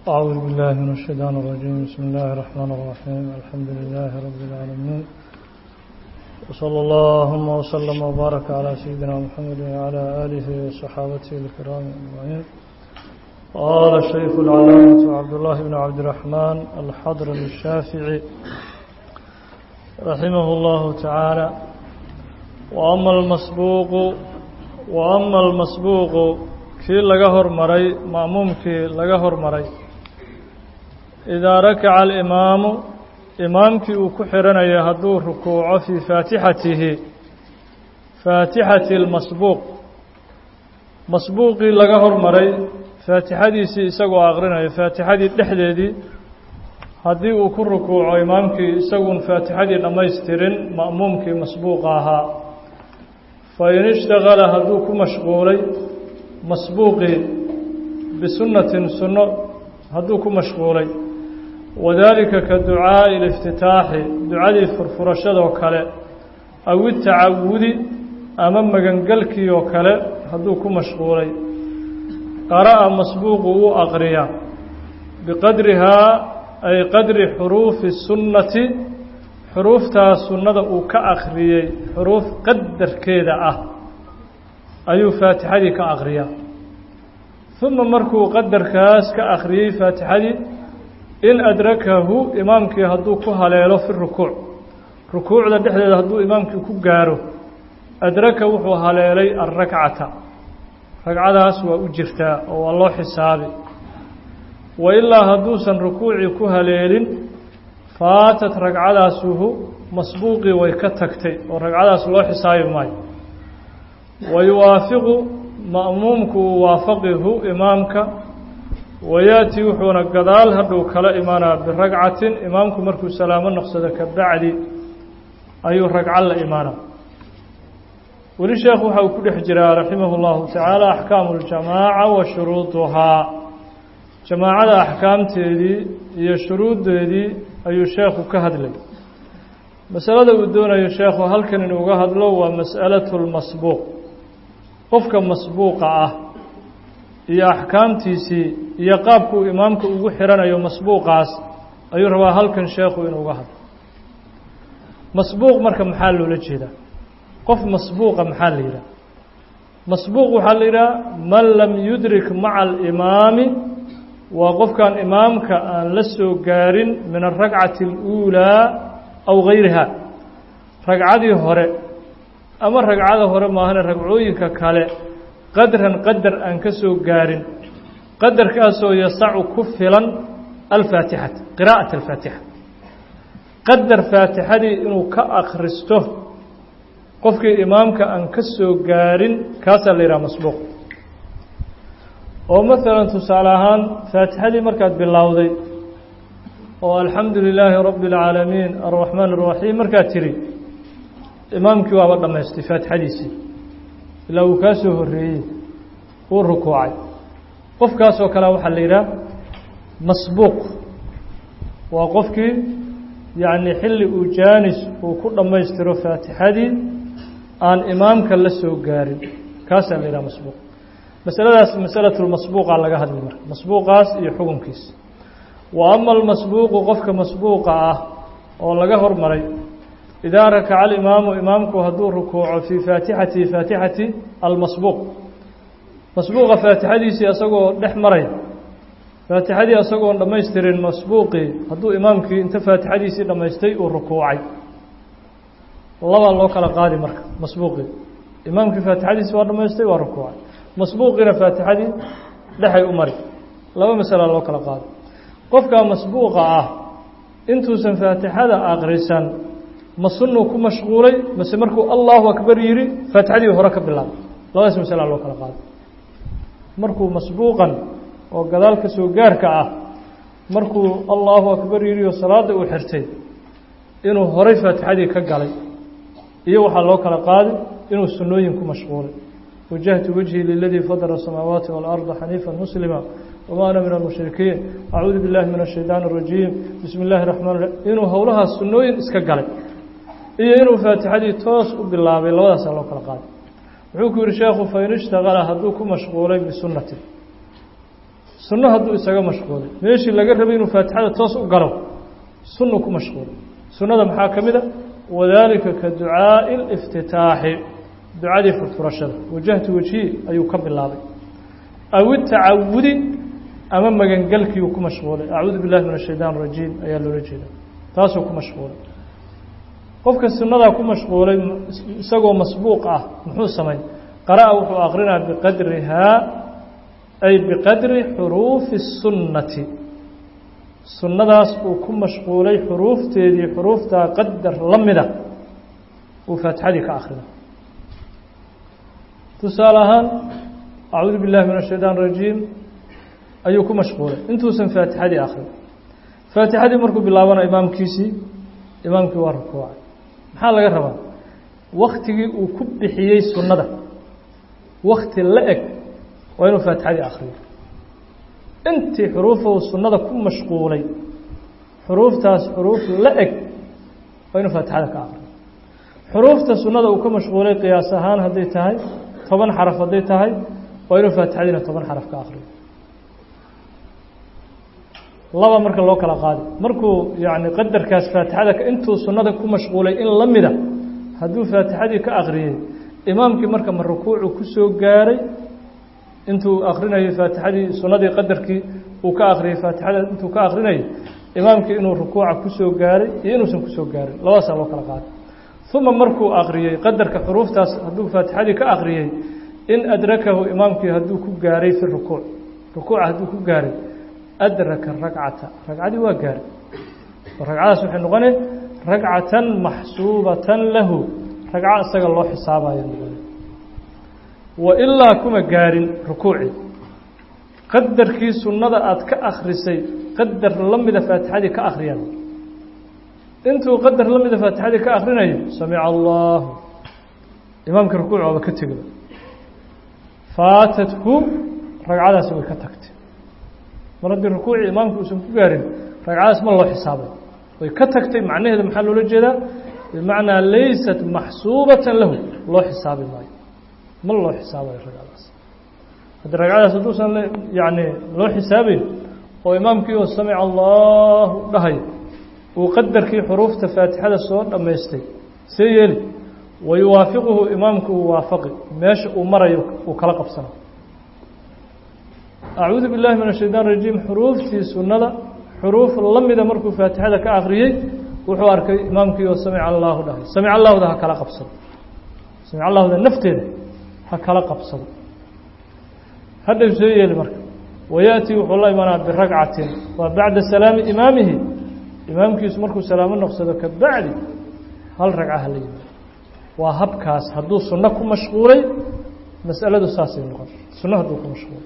أعوذ بالله من الشيطان الرجيم بسم الله الرحمن الرحيم الحمد لله رب العالمين وصلى اللهم وسلم وبارك على سيدنا محمد وعلى آله وصحابته الكرام أجمعين قال الشيخ العلامة عبد الله بن عبد الرحمن الحضر الشافعي رحمه الله تعالى وأما المسبوق وأما المسبوق kii laga hormaray ma'muumkii laga hormaray idaa rakaca alimaamu imaamkii uu ku xihanaya hadduu rukuuco fii faatixatihi faatixati اlmasbuuq masbuuqii laga hormaray faatixadiisii isagoo aqrinayo faatixadii dhexdeedii haddii uu ku rukuuco imaamkii isaguun faatixadii dhammaystirin ma'muumkii masbuuqa ahaa fain ishtagala hadduu ku mashquulay masbuuqii bisunnatin sunno hadduu ku mashquulay wadaalika ka ducaa'i liftitaaxi ducadii furfurashadoo kale aw itacawudi ama magangelkii oo kale hadduu ku mashquulay qara'a masbuuqu uu aqriya biqadrihaa ay qadri xuruufi sunnati xuruuftaa sunnada uu ka akhriyey xuruuf qadarkeeda ah ayuu faatixadii ka akhriyaa uma markuu qadarkaas ka akhriyey faatixadii in adrakahu imaamkii hadduu ku haleelo fi rukuuc rukuucda dhexdeeda hadduu imaamkii ku gaaro adraka wuxuu haleelay alrakcata ragcadaas waa u jirtaa oo waa loo xisaabi wa ilaa hadduusan rukuucii ku haleelin faatat ragcadaasuhu masbuuqii way ka tagtay oo ragcadaas loo xisaabi maayo wayuwaafiqu ma'muumku uu waafaqihu imaamka wayaati wuxuuna gadaal hadhow kala imaanaa biragcatin imaamku markuu salaamo noqsado ka bacdi ayuu ragco la imaanaa weli sheekhu waxa uu ku dhex jiraa raximah اllahu tacaala axkaamu اljamaaca wa shuruuduhaa jamaacada axkaamteedii iyo shuruuddeedii ayuu sheekhu ka hadlay masalada uu doonayo sheekhu halkan inuuga hadlo waa mas'alatu lmasbuuq qofka masbuuqa ah iyo axkaamtiisii iyo qaabkuu imaamka ugu xihanayo masbuuqaas ayuu rabaa halkan sheekhu inuuga hadlo masbuuq marka maxaa loola jeedaa qof masbuuqa maxaa la yidhaha masbuuq waxaa la yidhaha man lam yudrik maca alimaami waa qofkaan imaamka aan la soo gaarin min alragcati اluulaa aw gayriha ragcadii hore ama ragcada hore maahane ragcooyinka kale qadran qadar aan ka soo gaarin qadarkaasoo yasacu ku filan alfaatixata qiraa'at alfaatixa qadar faatixadii inuu ka akhristo qofkii imaamka aan ka soo gaarin kaasaa la yidhaha masbuuq oo maalan tusaale ahaan faatixadii markaad bilowday oo alxamdu lilaahi rabbi اlcaalamiin alraxmaan الraxiim markaad tiri imaamkii waaba dhammaystay faatixadiisii ilaa uu kaa soo horeeyey uu rukuucay qofkaasoo kale waxaa la yidhaha masbuuq waa qofkii yacni xilli uu jaanis uu ku dhammaystiro faatixadii aan imaamka la soo gaarin kaasaa la yidhaha masbuuq masaladaas masalatu lmasbuuqa laga hadli marka masbuuqaas iyo xukunkiisa wa ama almasbuuqu qofka masbuuqa ah oo laga hormaray idaa rakaca alimaamu imaamku hadduu rukuuco fii faatixati faatixati almasbuuq masbuuqa faatixadiisii asagoo dhex maray faatixadii asagoon dhammaystirin masbuuqii hadduu imaamkii inta faatixadiisii dhammaystay uu rukuucay labaa loo kala qaadi marka masbuuqii imaamkii faatixadiisi waa dhammaystay waa rukuucay masbuuqiina faatixadii dhexay u mari laba masala loo kala qaado qofkaa masbuuqa ah intuusan faatixada aqrisan ma sunuu ku mashquulay mase markuu allahu akbar yidhi faatixadii hore ka bilaabay labadaas masala loo kala qaado markuu masbuuqan oo gadaal ka soo gaarka ah markuu allahu akbar yidhi oo salaada uu xirtay inuu horay faatixadii ka galay iyo waxaa loo kala qaaday inuu sunnooyin ku mashquulay wajahtu wajhii liladii fadara الsamaawaati wاlأrضa xaniifa muslima wma ana min almushrikiin acuudu biاllahi min الshayطaan الrajiim bismi اllahi الraxmaan raxiim inuu howlahaas sunnooyin iska galay iyo inuu faatixadii toos u bilaabay labadaasaa loo kala qaaday wuxuu ku yihi sheekhu fain ishtagala hadduu ku mashquulay bisunati sunno hadduu isaga mashquulay meeshii laga rabay inuu faatixada toos u galo sunnu ku mashquulay sunnada maxaa ka mid a wadaalika ka ducaa'i اliftitaaxi ducadii furfurashada wajahtu wejhi ayuu ka bilaabay aw itacawudi ama magangelkiiuu ku mashquulay acuudu billahi min ashaytaan rajiim ayaa loola jeeda taasuu ku mashquulay qofka sunnadaa ku mashquulay isagoo masbuuq ah muxuu samay qara'a wuxuu akrinaa biqadrihaa ay biqadri xuruufi الsunnati sunnadaas uu ku mashquulay xuruufteedii xuruuftaa qadar la mida uu faatixadii ka akrina tusaale ahaan acuudu billahi min ashaytaan rajiim ayuu ku mashquulay intuusan faatixadii akrin faatixadii markuu bilaabana imaamkiisii imaamkii waa rukuucay maxaa laga rabaa waktigii uu ku bixiyey sunnada wakti la eg waa inuu faatixadii akriyo intii xuruufa uu sunnada ku mashquulay xuruuftaas xuruuf la eg waa inuu faatixada ka akriyo xuruufta sunnada uu ka mashquulay qiyaas ahaan hadday tahay toban xaraf hadday tahay waa inuu faatixadiina toban xaraf ka akriyo laba marka loo kala qaadi markuu yani qadarkaas faatixada intuu sunnada ku mashquulay in la mida hadduu faatixadii ka akriyey imaamkii marka ma rukuucu ku soo gaaray intuu akrinayay faatixadii sunnadii qadarkii uu ka akriyey faatixada intuu ka akrinayay imaamkii inuu rukuuca kusoo gaaray iyo inuusan kusoo gaarin labadaasaa loo kala qaaday uma markuu akriyey qadarka xuruuftaas hadduu faatixadii ka akriyey in adrakahu imaamkii hadduu ku gaaray fi rukuuc rukuuca hadduu ku gaaray adraka ragcata ragcadii waa gaaray ragcadaas waxay noqone ragcatan maxsuubatan lahu ragco isaga loo xisaabayo noqone wa ilaa kuma gaarin rukuucii qadarkii sunnada aada ka akrisay qadar la mida faatixadii ka akriyaan intuu qadar la mida faatixadii ka akrinayo samica allahu imaamka rukuuc waaba ka tegay faatathu ragcadaasi way ka tagtay mar haddii rukuucii imaamku uusan ku gaarin ragcadaas ma loo xisaabay way ka tagtay macnaheeda maxaa loola jeedaa bimacnaa laysat maxsuubatan lahu loo xisaabi maayo ma loo xisaabayo ragcadaas haddii ragcadaas hadduusan yani loo xisaabeyn oo imaamkii oo samica allahu dhahay uu qadarkii xuruufta faatixada soo dhammaystay see yeeli wayuwaafiquhu imaamku uu waafaqi meesha uu marayo uu kala qabsana acuudu billahi min ashaytaan rajiim xuruuftii sunnada xuruuf la mida markuu faatixada ka akriyey wuxuu arkay imaamkii oo samica allahu dhahay samica allahuda ha kala qabsado samica allahuda nafteeda ha kala qabsado hadhaw soo yeeli marka wayaأtii wuxuu la imanaa biragcatin waa bacda salaami imaamihi imaamkiisu markuu salaamo noqsado ka bacdi hal ragca hala yimaado waa habkaas hadduu sunno ku mashquulay mas'aladu saasay noqon sunno hadduu ku mashquulay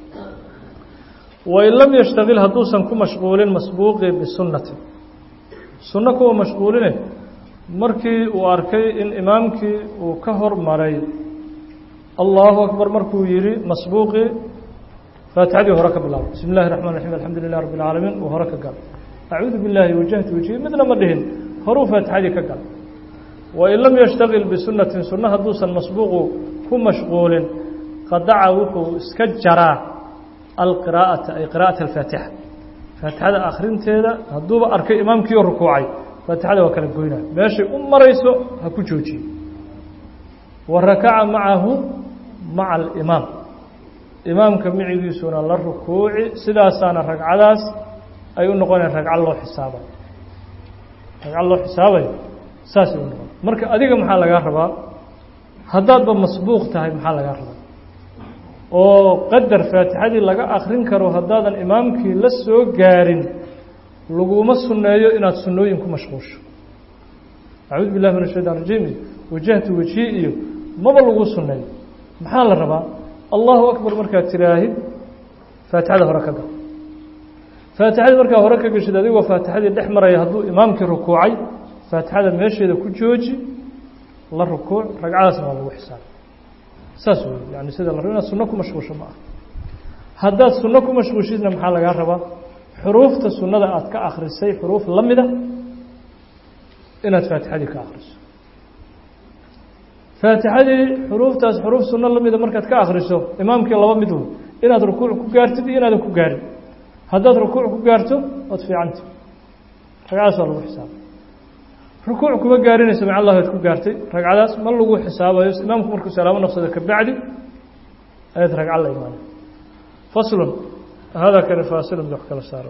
wain lam yashtagil hadduusan ku mashquulin masbuuqii bisunnati sunno kuwa mashquuline markii uu arkay in imaamkii uu ka hormaray allahu akbar markuu yihi masbuuqii faatixadii hore ka bilaabo bismi اllahi الرaحman الرaحيم alxamdu lilah rab اlcaalamiin uu hore ka galo acuudu biاllahi wajahtu wejhi midna ma dhihin horuu faatixadii ka galo wain lam yashtagil bisunatin sunno hadduusan masbuuqu ku mashquulin qadaca wuxuu iska jaraa alqiraaءata ay qira'aة اlfaatixa faatixada akrinteeda hadduuba arkay imaamkiioo rukuucay faatixada waa kala goynaa meeshay u marayso ha ku joojiye wa rakaca macahu maca alimaam imaamka micigiisuna la rukuuci sidaasaana ragcadaas ay u noqoneen ragco loo xisaabayo ragco loo xisaabayo saasay u noqon marka adiga maxaa lagaa rabaa haddaadba masbuuq tahay maxaa lagaa rabaa oo qadar faatixadii laga akrin karo haddaadan imaamkii la soo gaarin laguma sunneeyo inaad sunnooyin ku mashquusho acuudu billahi min ashaytaan rajiim iyo wajahtu wejhi iyo maba lagu sunneeyo maxaa la rabaa allahu akbar markaad tiraahid faatixada hore ka gal faatixadii markaa hore ka geshid adigoo faatixadii dhex maraya hadduu imaamkii rukuucay faatixada meesheeda ku jooji la rukuuc ragcadaasna waa lagu xisaabay saas wey yani sida la rabo inaad sunno ku mashquusho ma aha haddaad sunno ku mashquushidna maxaa lagaa rabaa xuruufta sunnada aad ka akrisay xuruuf la mida inaad faatixadii ka akriso faatixadii xuruuftaas xuruuf sunno la mida markaad ka akriso imaamkii laba mid wey inaad rukuuc ku gaartid iyo inaadan ku gaarin haddaad rukuuc ku gaarto waad fiicanta ragcadaas waa lagu xisaaba rukuuc kuma gaarinayso maca allah waad ku gaartay ragcadaas ma lagu xisaabayo imaamku markuu salaamo naqsado kabacdi ayaad ragco la imaanay faslun hada kani faasilun wax kala saaro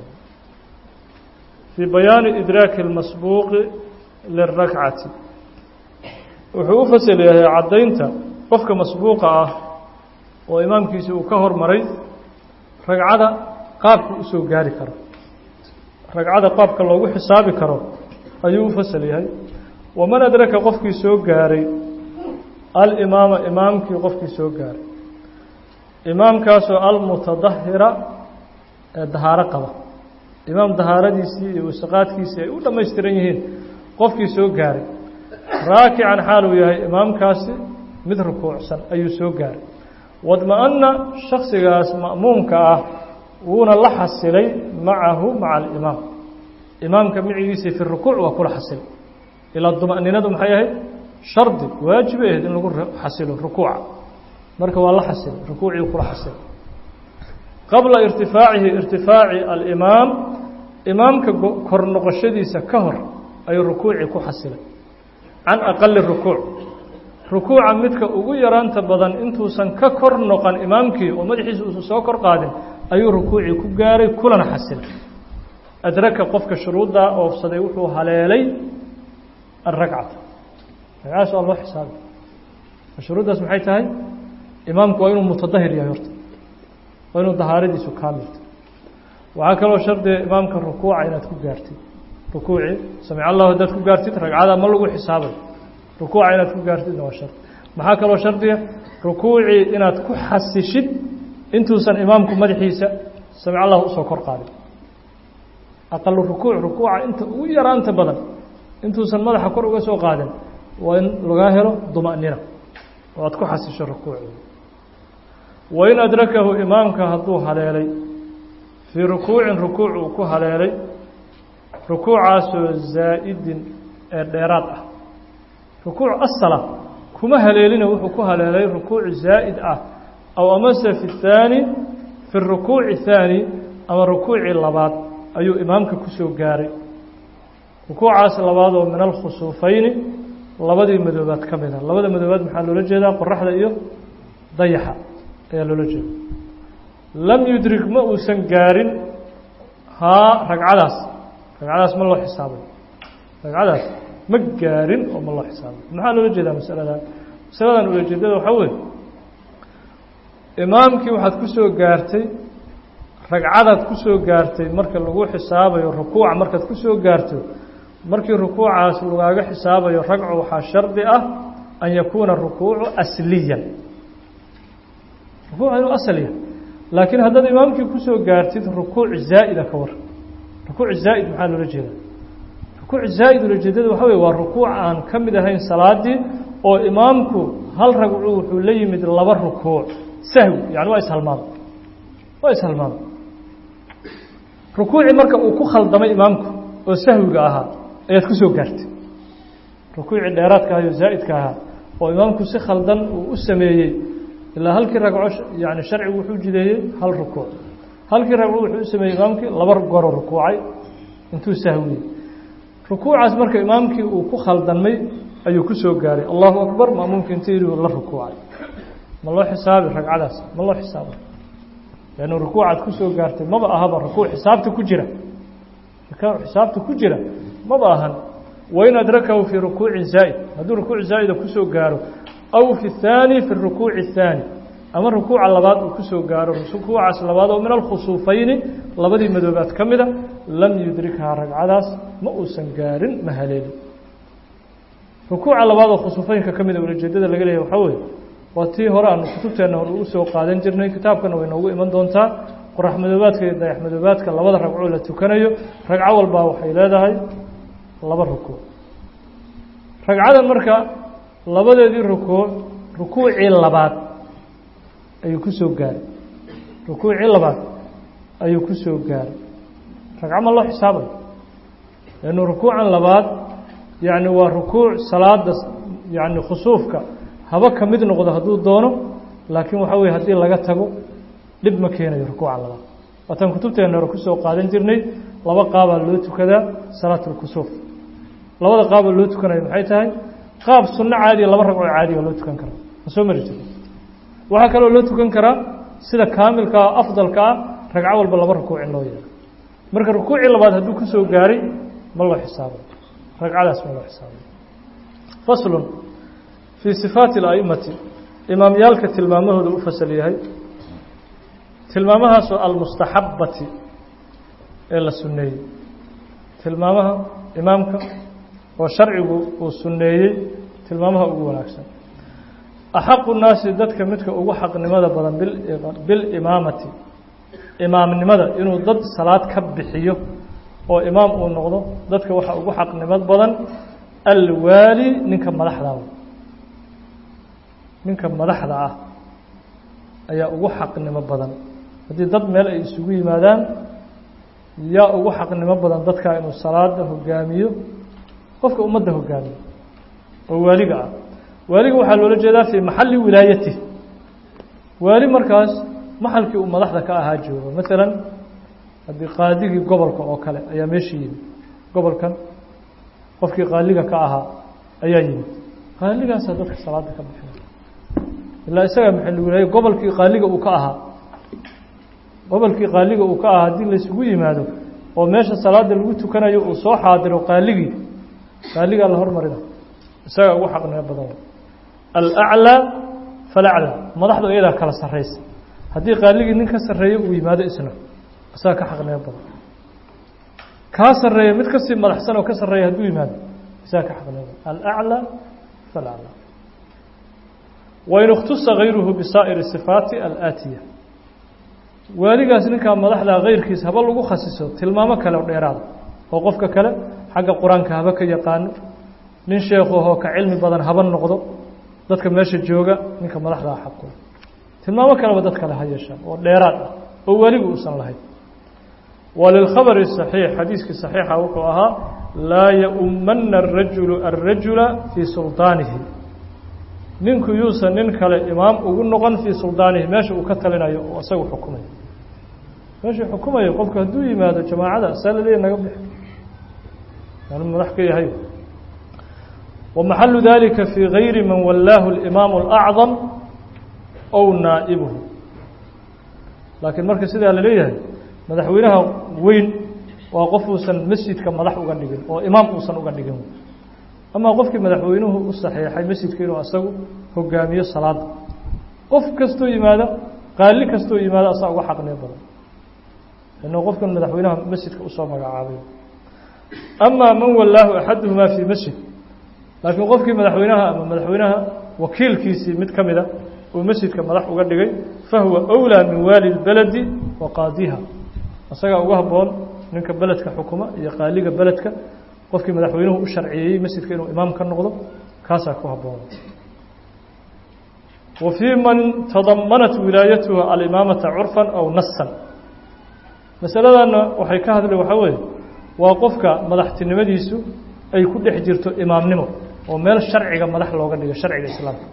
fii bayaani idraaki اlmasbuuqi liلrakcati wuxuu u fasel yahay caddaynta qofka masbuuqa ah oo imaamkiisi uu ka hormaray ragcada qaabka usoo gaari karo ragcada qaabka loogu xisaabi karo ayuu u fasal yahay waman adraka qofkii soo gaaray alimaama imaamkii qofkii soo gaaray imaamkaasoo almutadahira ee dahaaro qaba imaam dahaaradiisii iyo wasaqaadkiisii ay u dhammaystiran yihiin qofkii soo gaaray raakican xaal uu yahay imaamkaasi mid rukuucsan ayuu soo gaaray wadma-ana shaksigaas ma'muumka ah wuuna la xasilay macahu maca alimaam imaamka micigiisii fi rukuuc waa kula xasilay ilaa duma'ninadu maxay ahayd shardi waajibay ahayd in lagu xasilo rukuuca marka waa la xasilay rukuucii kula xasilay qabla irtifaacihi irtifaaci alimaam imaamka kor noqoshadiisa ka hor ayuu rukuucii ku xasilay can aqali rukuuc rukuuca midka ugu yaraanta badan intuusan ka kor noqon imaamkii oo madaxiisa uusan soo kor qaadin ayuu rukuucii ku gaaray kulana xasilay adraka qofka shuruuddaa oofsaday wuxuu haleelay alragcata ragcadaas waa loo xisaabay shuruuddaas maxay tahay imaamku waa inuu mutadahir yahay horta waa inuu dahaaradiisu kaamilta waxaa kaloo shardiga imaamka rukuuca inaad ku gaartid rukuucii samic allahu haddaad ku gaartid ragcada ma lagu xisaabay rukuuca inaad ku gaartidna waa shardi maxaa kaloo shardiga rukuucii inaad ku xasishid intuusan imaamku madaxiisa samic allah usoo kor qaadin aqalu rukuuc rukuuca inta ugu yaraanta badan intuusan madaxa kor uga soo qaadin waa in lagaa helo duma'nina oo aad ku xasisho rukuuci wain adrakahu imaamka hadduu haleelay fii rukuucin rukuuc uu ku haleelay rukuucaasoo zaa'idin ee dheeraad ah rukuuc asala kuma haleelina wuxuu ku haleelay rukuuc zaa'id ah aw amase fi اthaani fi rukuuci thaani ama rukuucii labaad ayuu imaamka ku soo gaaray rukuucaas labaad oo min alkhusuufayni labadii madoobaad ka mid a labada madoobaad maxaa loola jeedaa qoraxda iyo dayaxa ayaa loola jeeda lam yudrig ma uusan gaarin haa ragcadaas ragcadaas ma loo xisaabay ragcadaas ma gaarin oo ma loo xisaabay maxaa loola jeedaa masaladan masaladan ulajeedada waxaa weeye imaamkii waxaad ku soo gaartay ragcadaad ku soo gaartay marka lagu xisaabayo rukuuca markaad ku soo gaarto markii rukuucaas lagaaga xisaabayo ragcu waxaa shardi ah an yakuuna rukuucu asliyan rukuuca inuu asal yahay laakiin haddaad imaamkii kusoo gaartid rukuuc zaa'ida ka war rukuuc zaa'id maxaa loola jeedaa rukuuc zaa'id ulajeedada waxa wey waa rukuuc aan ka mid ahayn salaadii oo imaamku hal ragcu wuxuu la yimid laba rukuuc sahwi yani waa ishalmaamay waa ishalmaamay rukuucii marka uu ku khaldamay imaamku oo sahwiga ahaa ayaad ku soo gaartay rukuucii dheeraadka ahayo zaa'idka ahaa oo imaamku si khaldan uu u sameeyey ilaa halkii ragco yani sharcigu wuxuu jideeyey hal rukuuc halkii ragco wuxuu u sameeyey imaamkii laba goro rukuucay intuu sahwiyey rukuucaas marka imaamkii uu ku khaldamay ayuu ku soo gaaray allahu akbar maamuumka intayduu la rukuucay ma loo xisaabi ragcadaas ma loo xisaabay lannu rukuucaad ku soo gaartay maba ahaba rukuuc xisaabta ku jira xisaabta ku jira maba ahan wain adrakahu fii rukuucin zaa'id hadduu rukuuc zaa'ida kusoo gaaro aw fi الthaani fi الrukuuci الthaani ama rukuuca labaad uu kusoo gaaro rukuucaas labaad oo min alkhusuufayni labadii madoobaad ka mida lam yudrikhaa ragcadaas ma uusan gaarin ma haleelin rukuuca labaad oo khusuufeynka ka mida ulajeedada laga leeyahy waxaa weeye waa tii hore aanu kutubteenna hore ugu soo qaadan jirnay kitaabkana way noogu iman doontaa qorax madoobaadka iyo dayax madoobaadka labada ragcoo la tukanayo ragco walbaa waxay leedahay laba rukuuc ragcadan marka labadeedii rukuuc rukuucii labaad ayuu ku soo gaaray rukuucii labaad ayuu ku soo gaaray ragco ma loo xisaabayo lannu rukuucan labaad yacni waa rukuuc salaada yacni khusuufka haba ka mid noqdo hadduu doono laakiin waxaa weye haddii laga tago dhib ma keenayo rukuuca labaad waataan kutubteena hore kusoo qaadan jirnay laba qaabaa loo tukadaa salaat اlkusuuf labada qaaboo loo tukanayo maxay tahay qaab sunno caadiya laba ragcoo caadiya loo tukan karaa ma soo mari jiro waxaa kaloo loo tukan karaa sida kaamilkaa afdalka ah ragco walba laba rukuuc in loo yeelo marka rukuucii labaad hadduu ku soo gaaray ma loo xisaabay ragcadaas ma loo xisaabay faslun fii sifaati اla'imati imaamyaalka tilmaamahooda u fasal yahay tilmaamahaasoo almustaxabati ee la sunneeyey tilmaamaha imaamka oo sharcigu uu sunneeyey tilmaamaha ugu wanaagsan axaqu naasi dadka midka ugu xaqnimada badan bilimaamati imaamnimada inuu dad salaad ka bixiyo oo imaam uu noqdo dadka waxaa ugu xaqnimad badan alwaali ninka madaxdaa ninka madaxda ah ayaa ugu xaqnimo badan haddii dad meel ay isugu yimaadaan yaa ugu xaqnimo badan dadkaa inuu salaada hogaamiyo qofka ummadda hogaamiyo oo waaliga ah waaliga waxaa loola jeedaa fii maxalli wilaayatih waali markaas maxalkii uu madaxda ka ahaa joogo maalan haddii qaadigii gobolka oo kale ayaa meeshii yimid gobolkan qofkii qaaliga ka ahaa ayaa yimid qaaligaasaa dadka salaada ka bixinay ilaa isagaa maxalli wilaaya gobolkii qaaliga uu ka ahaa gobolkii qaaliga uu ka ahaa haddii laysugu yimaado oo meesha salaada lagu tukanayo uu soo xaadiro qaaligii qaaligaa la hormarina isagaa ugu xaqnimo badan alaclaa falaclaa madaxdu iyadaa kala sarraysa haddii qaaligii nin ka sarreeyo uu yimaado isna isagaa ka xaqnimo badan kaa sarreeya mid kasii madaxsan oo ka sarreeya hadduu yimaado isagaa ka xaqnimo badan alaclaa falaclaa wain اkhtusa gayruhu bisaa'iri sifaati alaatiya waaligaas ninkaa madaxdaa kayrkiis haba lagu khasiso tilmaamo kale o dheeraada oo qofka kale xagga qur-aanka haba ka yaqaano nin sheekhuhoo ka cilmi badan haba noqdo dadka meesha jooga ninka madaxdaa xaqu tilmaamo kaleba dad kale ha yeeshaan oo dheeraad ah oo weligu uusan lahayn walilkhabari saxiix xadiiskii saxiixa wuxuu ahaa laa yaumana arajulu alrajula fii suldaanihi ninku yuusan nin kale imaam ugu noqon fii suldaanihi meesha uu ka talinayo oo isagu xukumayo meeshuu xukumayo qofku hadduu yimaado jamaacada saa laleeya naga bixi anu madax ka yahay ومحل ذلika في غayri man walaahu الإmaaم الأعظم أو naaئبه laakiin marka sidaa la leeyahay madaxweynaha weyn waa qof uusan masjidka madax uga dhigin oo imaam uusan uga dhigin ama qofkii madaxweynuhu u saxeexay masjidka inuu asagu hogaamiyo salaada qof kastoo yimaado qaali kastoo yimaado asaa uga xaqnimo badan inuu qofkan madaxweynaha masjidka usoo magacaabay ama man walaahu axaduهma fii masjid laakiin qofkii madaxweynaha ama madaxweynaha wakiilkiisii mid ka mida uu masjidka madax uga dhigay fahuwa أwlىa min waali اlbeledi wa qaadiha isagaa uga haboon ninka beledka xukuma iyo qaaliga beledka qofkii madaxweynuhu u sharciyeeyey masjidka inuu imaam ka noqdo kaasaa ku haboon wa fii man tadamanat wilaayatuha alimaamata curfan aw nasan masaladana waxay ka hadleen waxaa weeye waa qofka madaxtinimadiisu ay ku dhex jirto imaamnimo oo meel sharciga madax looga dhigo sharciga islaamka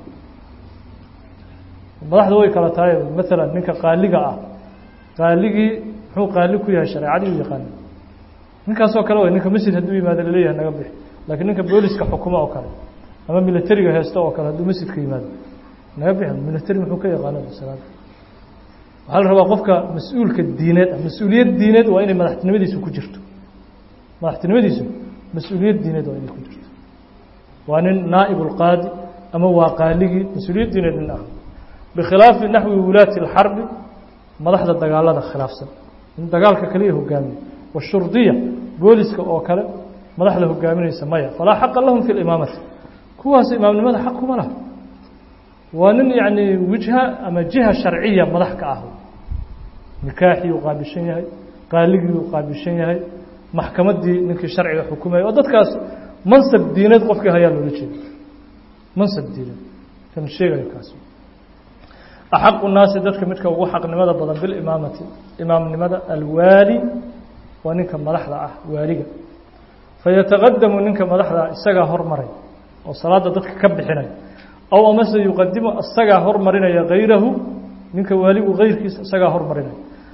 madaxda way kala tahay maalan ninka qaaliga ah qaaligii muxuu qaali ku yahay shareecadii u yaqaana ninkaasoo kale way ninka masjid hadduu yimaado laleeyahay naga bixi laakiin ninka booliska xukuma oo kale ama militariga heesta oo kale hadduu masjidka yimaado naga bixi militari muxuu ka yaqaana salaada waxaa la rabaa qofka mas-uulka diineed ah mas-uuliyad diineed waa inay madaxtinimadiisu ku jirto madaxtinimadiisu mas-uuliyad diineed waa inay ku jirto waa nin naa'ib اlqaadi ama waa qaaligii mas-uuliyad diineed nin ah bikhilaafi naxwi wulaati اlxarbi madaxda dagaalada khilaafsan in dagaalka kaliya hogaamiyo washurdiya booliska oo kale madaxda hogaaminaysa maya falaa xaqa lahum fi limaamati kuwaas imaamnimada xaq kuma laha waa nin yacni wijha ama jiha sharciya madax ka ah nikaaxii uu qaabilshan yahay qaaligii uu qaabilshan yahay maxkamaddii ninkii sharciga xukumaya oo dadkaas mansab diineed qofkii hayaa loola jeeda mansab diineed kan sheegayo kaas axaqu naasi dadka midka ugu xaqnimada badan bilimaamati imaamnimada alwaali waa ninka madaxda ah waaliga fayataqadamu ninka madaxda isagaa hormaray oo salaada dadka ka bixinaya aw amase yuqadimu isagaa hormarinaya gayrahu ninka waaligu gayrkiisa isagaa hormarinaya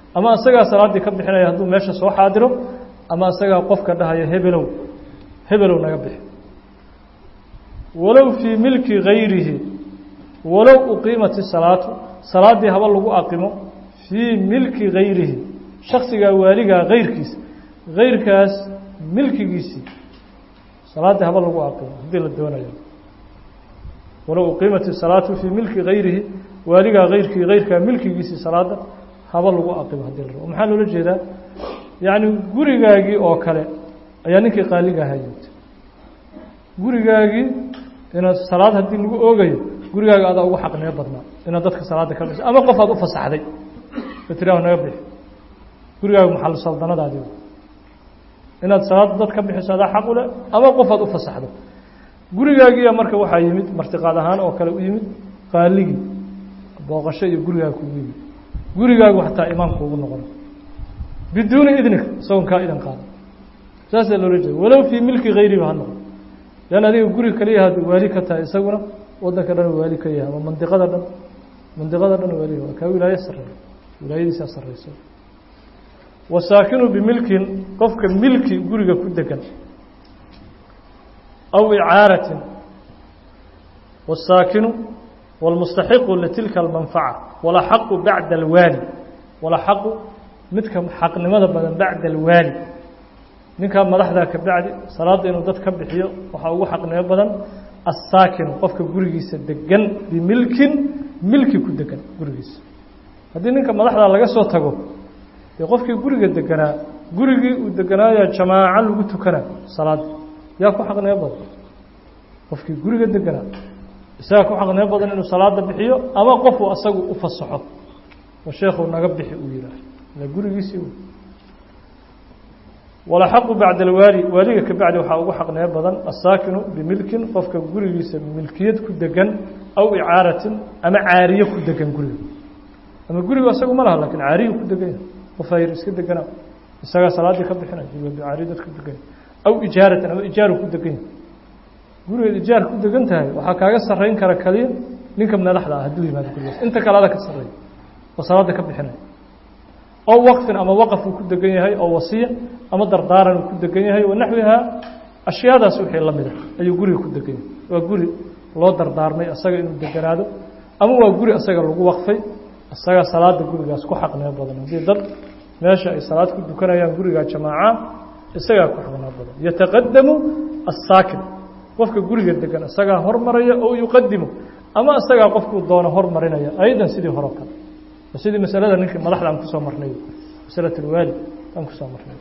ama isagaa salaaddii ka bixinaya hadduu meesha soo xaadiro ama isagaa qofka dhahaya hebelow hebelow naga bixi walow fii milki gayrihi walow uqiimat isalaatu salaaddii haba lagu aqimo fii milki gayrihi shaksigaa waaligaa gayrkiisa gayrkaas milkigiisii salaaddii haba lagu aqimo haddii la doonayo walow uqiimat isalaatu fii milki gayrihi waaligaa gayrkii gayrkaa milkigiisii salaadda haba lagu aqimo haddii la rabo maxaa loola jeedaa yacni gurigaagii oo kale ayaa ninkii qaaliga ahaa joogtay gurigaagii inaad salaad haddii lagu oogayo gurigaaga adaa ugu xaqnimo badnaa inaad dadka salaadda ka biso ama qof aad u fasaxday oo tiraah naga bixi gurigaaga maxal saldanadaadii inaad salaadda dad ka bixiso adaa xaq u leh ama qof aad u fasaxdo gurigaagiiya marka waxaa yimid martiqaad ahaan oo kale u yimid qaaligii booqasho iyo gurigaaga kugu yimid gurigaagu xataa imaamku ugu noqona biduuni idnika isagoon kaa idan qaada saasaa loola jeeda walow fii milki hayriba ha noqo lan adiga guri kaliya had waali ka tahay isaguna wadanka dhan waali ka yahay ama mandiqada dhan mandiqada dhan waali waa kaa wilaayo sareeya wilaayadiisaa sareysa wasaakinu bimilkin qofka milki guriga ku degan aw icaaratin wasaakinu wاlmustaxiqu litilka almanfaca walaxaqu bacda alwaali walaxaqu midka xaqnimada badan bacda alwaali ninkaa madaxdaa ka bacdi salaadda inuu dad ka bixiyo waxaa ugu xaqnimo badan assaakinu qofka gurigiisa degan bimilkin milki ku degan gurigiisa haddii ninka madaxdaa laga soo tago dee qofkii guriga deganaa gurigii uu deganaayaa jamaaco lagu tukana salaadda yaa ku xaqnimo badan qofkii guriga deganaa isagaa ku xaqnimo badan inuu salaada bixiyo ama qofuu asagu u fasaxo oo sheekhu naga bixi uu yihaaho ila gurigiisii walaxaqu bacda alwaali waaliga ka bacdi waxaa ugu xaqnimo badan asaakinu bimilkin qofka gurigiisa milkiyad ku degan aw icaaratin ama caariye ku degan guriga ama guriga isagu ma laha lakin caariyu ku degan yahay qof ayr iska deganaa isagaa salaaddii ka bixinay caariy dad ku degan aw ijaaratin ama ijaaru ku degan yahay gurigeed ijaar ku degan tahay waxaa kaaga sarreyn kara kaliya ninka madaxda ah hadduu yimaado gurigaas inta kale ada ka sarreeya oo salaadda ka bixinay oo waqfin ama waqaf uu ku degan yahay oo wasiya ama dardaaran uu ku degan yahay wanaxwihaa ashyaadaas wixii la mida ayuu guriga ku degan yahay waa guri loo dardaarmay asaga inuu deganaado ama waa guri asaga lagu waqfay asaga salaada gurigaas ku xaqnimo badan haddii dad meesha ay salaad ku dukanayaan gurigaa jamaaca isagaa ku xaqnimo badan yataqadamu assaakin qofka guriga degan isagaa hormaraya oo yuqadimu ama isagaa qofkuu doono hormarinaya aydan sidii hore kale sidii masalada ninkii madaxda aan kusoo marnay masalat alwaali aan kusoo marnay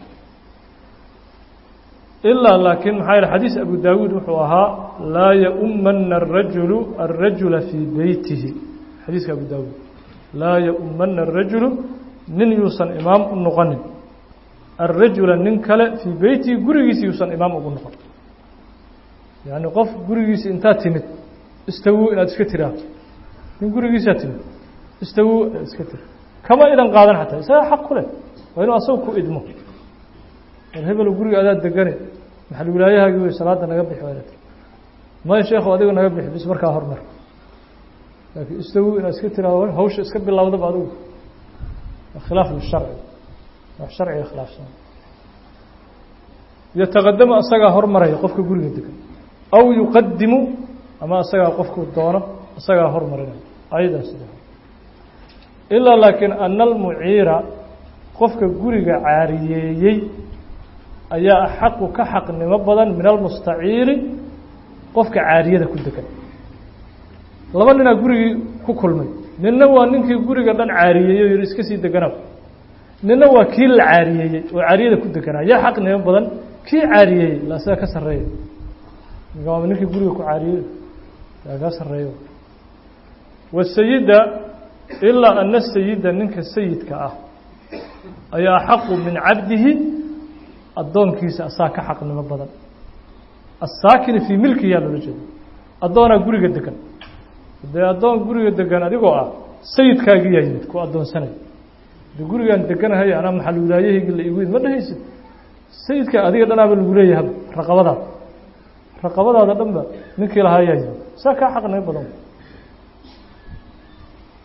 ilaa laakiin maxaa yihi xadiis abu daawuud wuxuu ahaa laa yaumana arajulu alrajula fii beytihi xadiiska abu daawuud laa yaumana arajulu nin yuusan imaam u noqonin alrajula nin kale fii beytihi gurigiisi yuusan imaam ugu noqon yani qof gurigiisi intaad timid istawu inaad iska tiraahdo nin gurigiisaa timid istawu iska tir kama idan qaadan xataa isaga xaq ku leh waa inuu asaga ku idmo war hebelo guriga adaa degane maxal wilaayahaagii wey salaada naga bixi waana maya sheekhu adiga naga bixi bis markaa hormar laakiin istawu inaad iska tiraahdo hawsha iska bilowdaba adigu khilaaf lisharci wax sharciga khilaafsan yataqadamu asagaa hormaraya qofka guriga degan aw yuqadimu ama asagaa qofku doono isagaa hormarinaya ayadaas ilaa laakiin ana almuciira qofka guriga caariyeeyey ayaa axaqu ka xaqnimo badan min almustaciiri qofka caariyada ku degan laba ninaa gurigii ku kulmay ninna waa ninkii guriga dhan caariyeeyey o yihi iska sii deganaa ninna waa kii la caariyeeyey oo caariyada ku deganaa yaa xaqnimo badan kii caariyeeyey la isaga ka sarreeya waaba ninkii guriga ku caariyey yaa ka sarreeyo wasayida ilaa ana sayida ninka sayidka ah ayaa axaqu min cabdihi addoonkiisa asaa ka xaqnimo badan assaakini fii milkihi yaa loola jeeda addoonaa guriga degan dee addoon guriga degan adigoo ah sayidkaagii yaa yimid ku addoonsanay de gurigaan deganahay anaa maxal wilaayahaygi la igu yid ma dhehaysid sayidka adiga dhanaaba lagu leeyahay raqabadaada raqabadaada dhanba ninkii lahaa yaa yimid saa kaa xaqnimo badan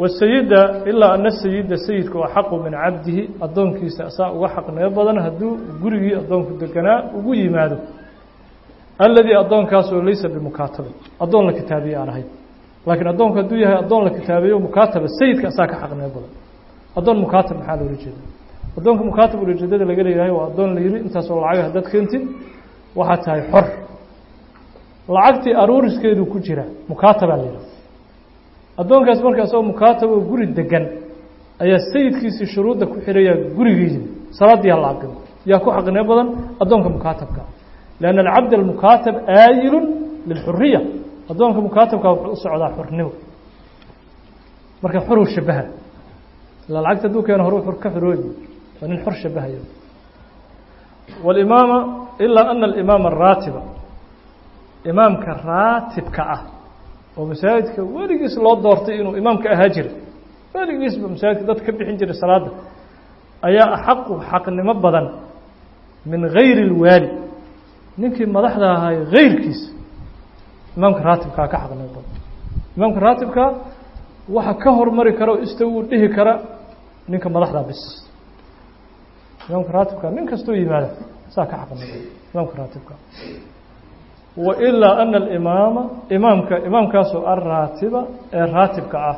wasayida ilaa ana sayida sayidku axaqu min cabdihi addoonkiisa asaa uga xaqnimo badan hadduu gurigii addoonku deganaa ugu yimaado alladii addoonkaasoo laysa bimukaatabin addoon la kitaabiye aan ahayn laakiin addoonku hadduu yahay addoon la kitaabiyo mukaataba sayidka asaa ka xaqnimo badan addoon mukaatab maxaa loola jeeda addoonka mukaatab ulajeedada laga leeyahay waa addoon la yihi intaasoo lacag haddaad keentid waxaad tahay xor lacagtii aruuriskeedu ku jira mukaatabaa la yidhaha addoonkaas marka asagoo mukaataba oo guri degan ayaa sayidkiisii shuruudda ku xiraya gurigiisii salaaddii hala aqimo yaa ku xaqnimo badan addoonka mukaatabka lianna alcabd almukaatab aayilun lilxuriya addoonka mukaatabka wuxuu u socdaa xornimo marka xoruu shabaha ilaa lacagta hadduu keeno horuu xor ka xorooyi waa nin xor shabahayo walimaama ilaa ana alimaama araatiba imaamka raatibka ah oo masaajidka weligiis loo doortay inuu imaamka ahaa jiray weligiisba masaajidka dad ka bixin jiray salaadda ayaa axaqu xaqnimo badan min gayri اlwaali ninkii madaxda ahaay gayrkiisa imaamka raatibkaa ka xaqnimo badan imaamka raatibkaa waxa ka hormari kara oo istawuu dhihi kara ninka madaxdaa bis imaamka raatibka nin kastoo yimaada saa ka xaqnimo badan imaamka raatibka wailaa ana alimaama imaamka imaamkaasoo alraatiba ee raatibka ah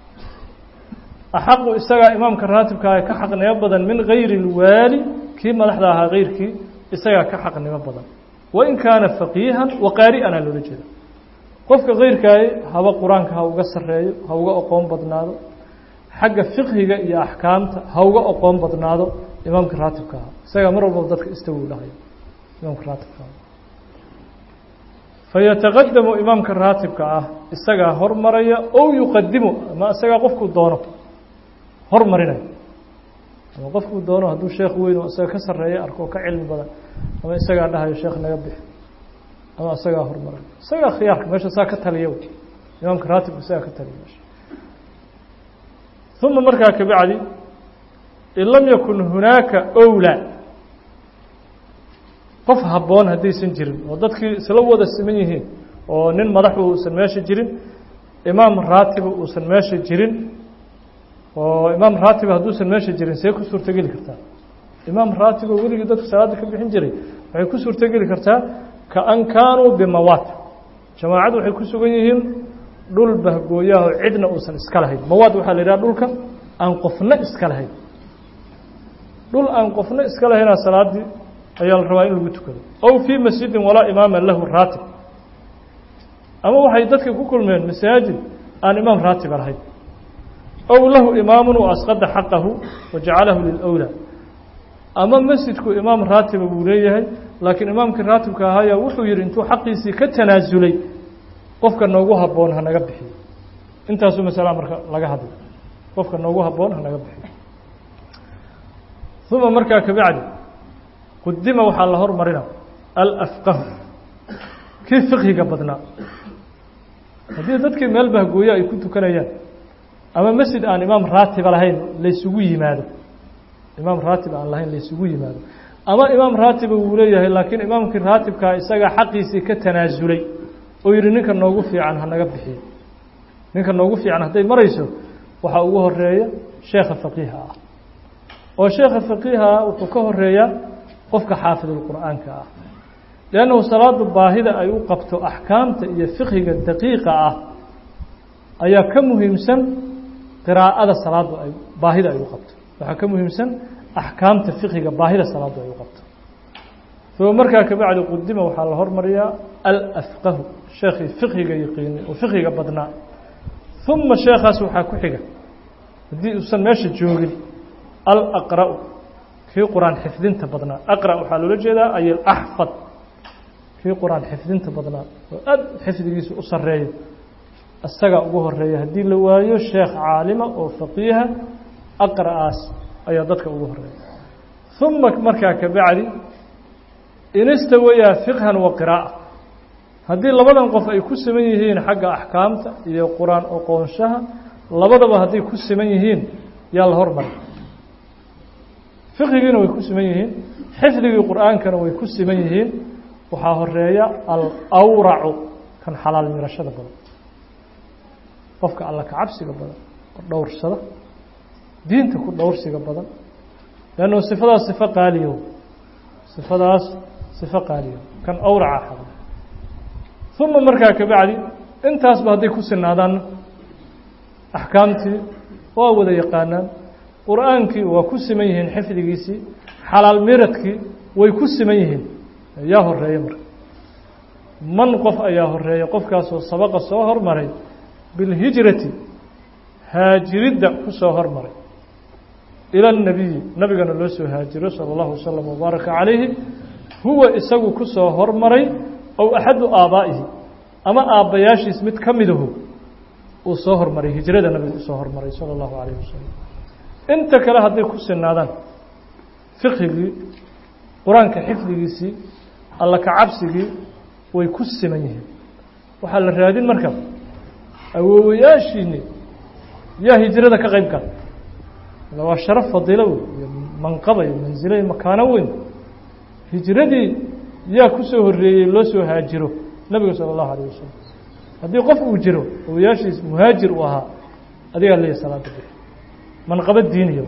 axaqu isagaa imaamka raatibka ah ka xaqnimo badan min gayri اlwaali kii madaxda ahaa gayrkii isagaa ka xaqnimo badan wain kaana faqiihan waqaari'ana loola jeeda qofka kayrkaaye haba qur-aanka ha uga sareeyo ha uga oqoon badnaado xagga fiqhiga iyo axkaamta ha uga oqoon badnaado imaamka raatibka ah isagaa mar walbaba dadka istawu dhahayo imaamka raatibka ah fayataqadamu imaamka raatibka ah isagaa hormaraya ow yuqadimu ama isagaa qofkuu doono hormarinayo ama qofkuu doono hadduu sheekh weyn oo isaga ka sarreeya arko oo ka cilmi badan ama isagaa dhahayo sheekh naga bixi ama isagaa hormarayo isagaa khiyaarka meesha saa ka taliya imaamka raatibka isagaa ka taliya meesha uma markaa kabacdi in lam yakun hunaaka owlaa qof habboon haddaysan jirin oo dadkii isla wada siman yihiin oo nin madaxu uusan meesha jirin imaam raatiba uusan meesha jirin oo imaam raatiba hadduusan meesha jirin see ku suurtogeli kartaa imaam raatiba weligii dadku salaadda ka bixin jiray waxay ku suurtogeli kartaa kaan kaanuu bimawaat jamaacadu waxay ku sugan yihiin dhul bahgooyaho cidna uusan iska lahayn mawaad waxaa la yidhaha dhulka aan qofna iska lahayn dhul aan qofna iska lahaynaa salaaddii ayaa la rabaa in lagu tukado ow fii masjidin walaa imaama lahu raatib ama waxay dadka ku kulmeen masaajid aan imaam raatiba lahayn ow lahu imaamun wa asqada xaqahu wa jacalahu lilowlaa ama masjidku imaam raatiba buu leeyahay laakiin imaamkii raatibka ahaayaa wuxuu yidhi intuu xaqiisii ka tanaasulay qofka noogu habboon hanaga bixiyo intaasuu masalaa marka laga hadlay qofka noogu habboon hanaga bixiyo uma markaa kabacdi qudima waxaa la hormarina alafqahu kii fiqhiga badnaa haddii dadkii meel bahgooyo ay ku tukanayaan ama masjid aan imaam raatiba lahayn laysugu yimaado imaam raatib aan lahayn laysugu yimaado ama imaam raatiba wuu leeyahay laakiin imaamkii raatibkaa isagaa xaqiisii ka tanaasulay oo yidhi ninka noogu fiican hanaga bixiyo ninka noogu fiican hadday marayso waxaa ugu horeeya sheekha faqiiha ah oo sheekha faqiiha ah wuxuu ka horeeyaa qofka xaafidulqur'aanka ah liannahu salaadu baahida ay u qabto axkaamta iyo fiqhiga daqiiqa ah ayaa ka muhiimsan qiraa'ada salaaddu ay baahida ay u qabto waxaa ka muhiimsan axkaamta fiqhiga baahida salaaddu ay u qabto uma markaa kabacdi qudima waxaa la hormariyaa alafqahu sheekhii fiqhiga yaqiinay oo fiqhiga badnaa uma sheekhaas waxaa ku xiga haddii uusan meesha joogin alaqra'u kii qur-aan xifdinta badnaa aqra waxaa loola jeedaa ay alaxfad kii qur-aan xifdinta badnaa oo aad xifdigiisa u sareeyo isagaa ugu horeeya haddii la waayo sheekh caalima oo faqiiha aqra'aas ayaa dadka ugu horeeya uma markaa kabacdi inistawayaa fiqhan wa qiraa'a haddii labadan qof ay ku siman yihiin xagga axkaamta iyo qur-aan oqoonshaha labadaba hadday ku siman yihiin yaa la hormari fiqhigiina way ku siman yihiin xifdigii qur'aankana way ku siman yihiin waxaa horeeya alawracu kan xalaal mirashada badan qofka alla ka cabsiga badan dhowrsada diinta ku dhowrsiga badan leannu sifadaas sifo qaaliyo sifadaas sifo qaaliyo kan awraca xada uma markaa kabacdi intaasba hadday ku sinaadaanna axkaamtii waa wada yaqaanaan qur-aankii waa ku siman yihiin xifdigiisii xalaal miradkii way ku siman yihiin yaa horeeya marka man qof ayaa horeeya qofkaasoo sabaqa soo hormaray bilhijrati haajiridda ku soo hormaray ila اnabiyi nabigana loo soo haajiro salى اllahu wasalam wabaaraka calayhi huwa isagu ku soo hormaray ow axadu aabaa'ihi ama aabbayaashiis mid ka midahu uu soo hormaray hijrada nabigu usoo hormaray salى اllahu alayh wasalam inta kale hadday ku sinaadaan fiqhigii qur-aanka xifdigiisii alla ka cabsigii way ku siman yihiin waxaa la raadin marka awoowayaashiini yaa hijrada ka qayb gala waa sharaf fadiilo wey iyo manqaba iyo mansilo iyo makaano weyn hijradii yaa ku soo horreeyey loo soo haajiro nebiga salى اllahu alayه wasalam haddii qof uu jiro awowayaashiis muhaajir uu ahaa adigaa leeyahy salaada bir manqabo diiniya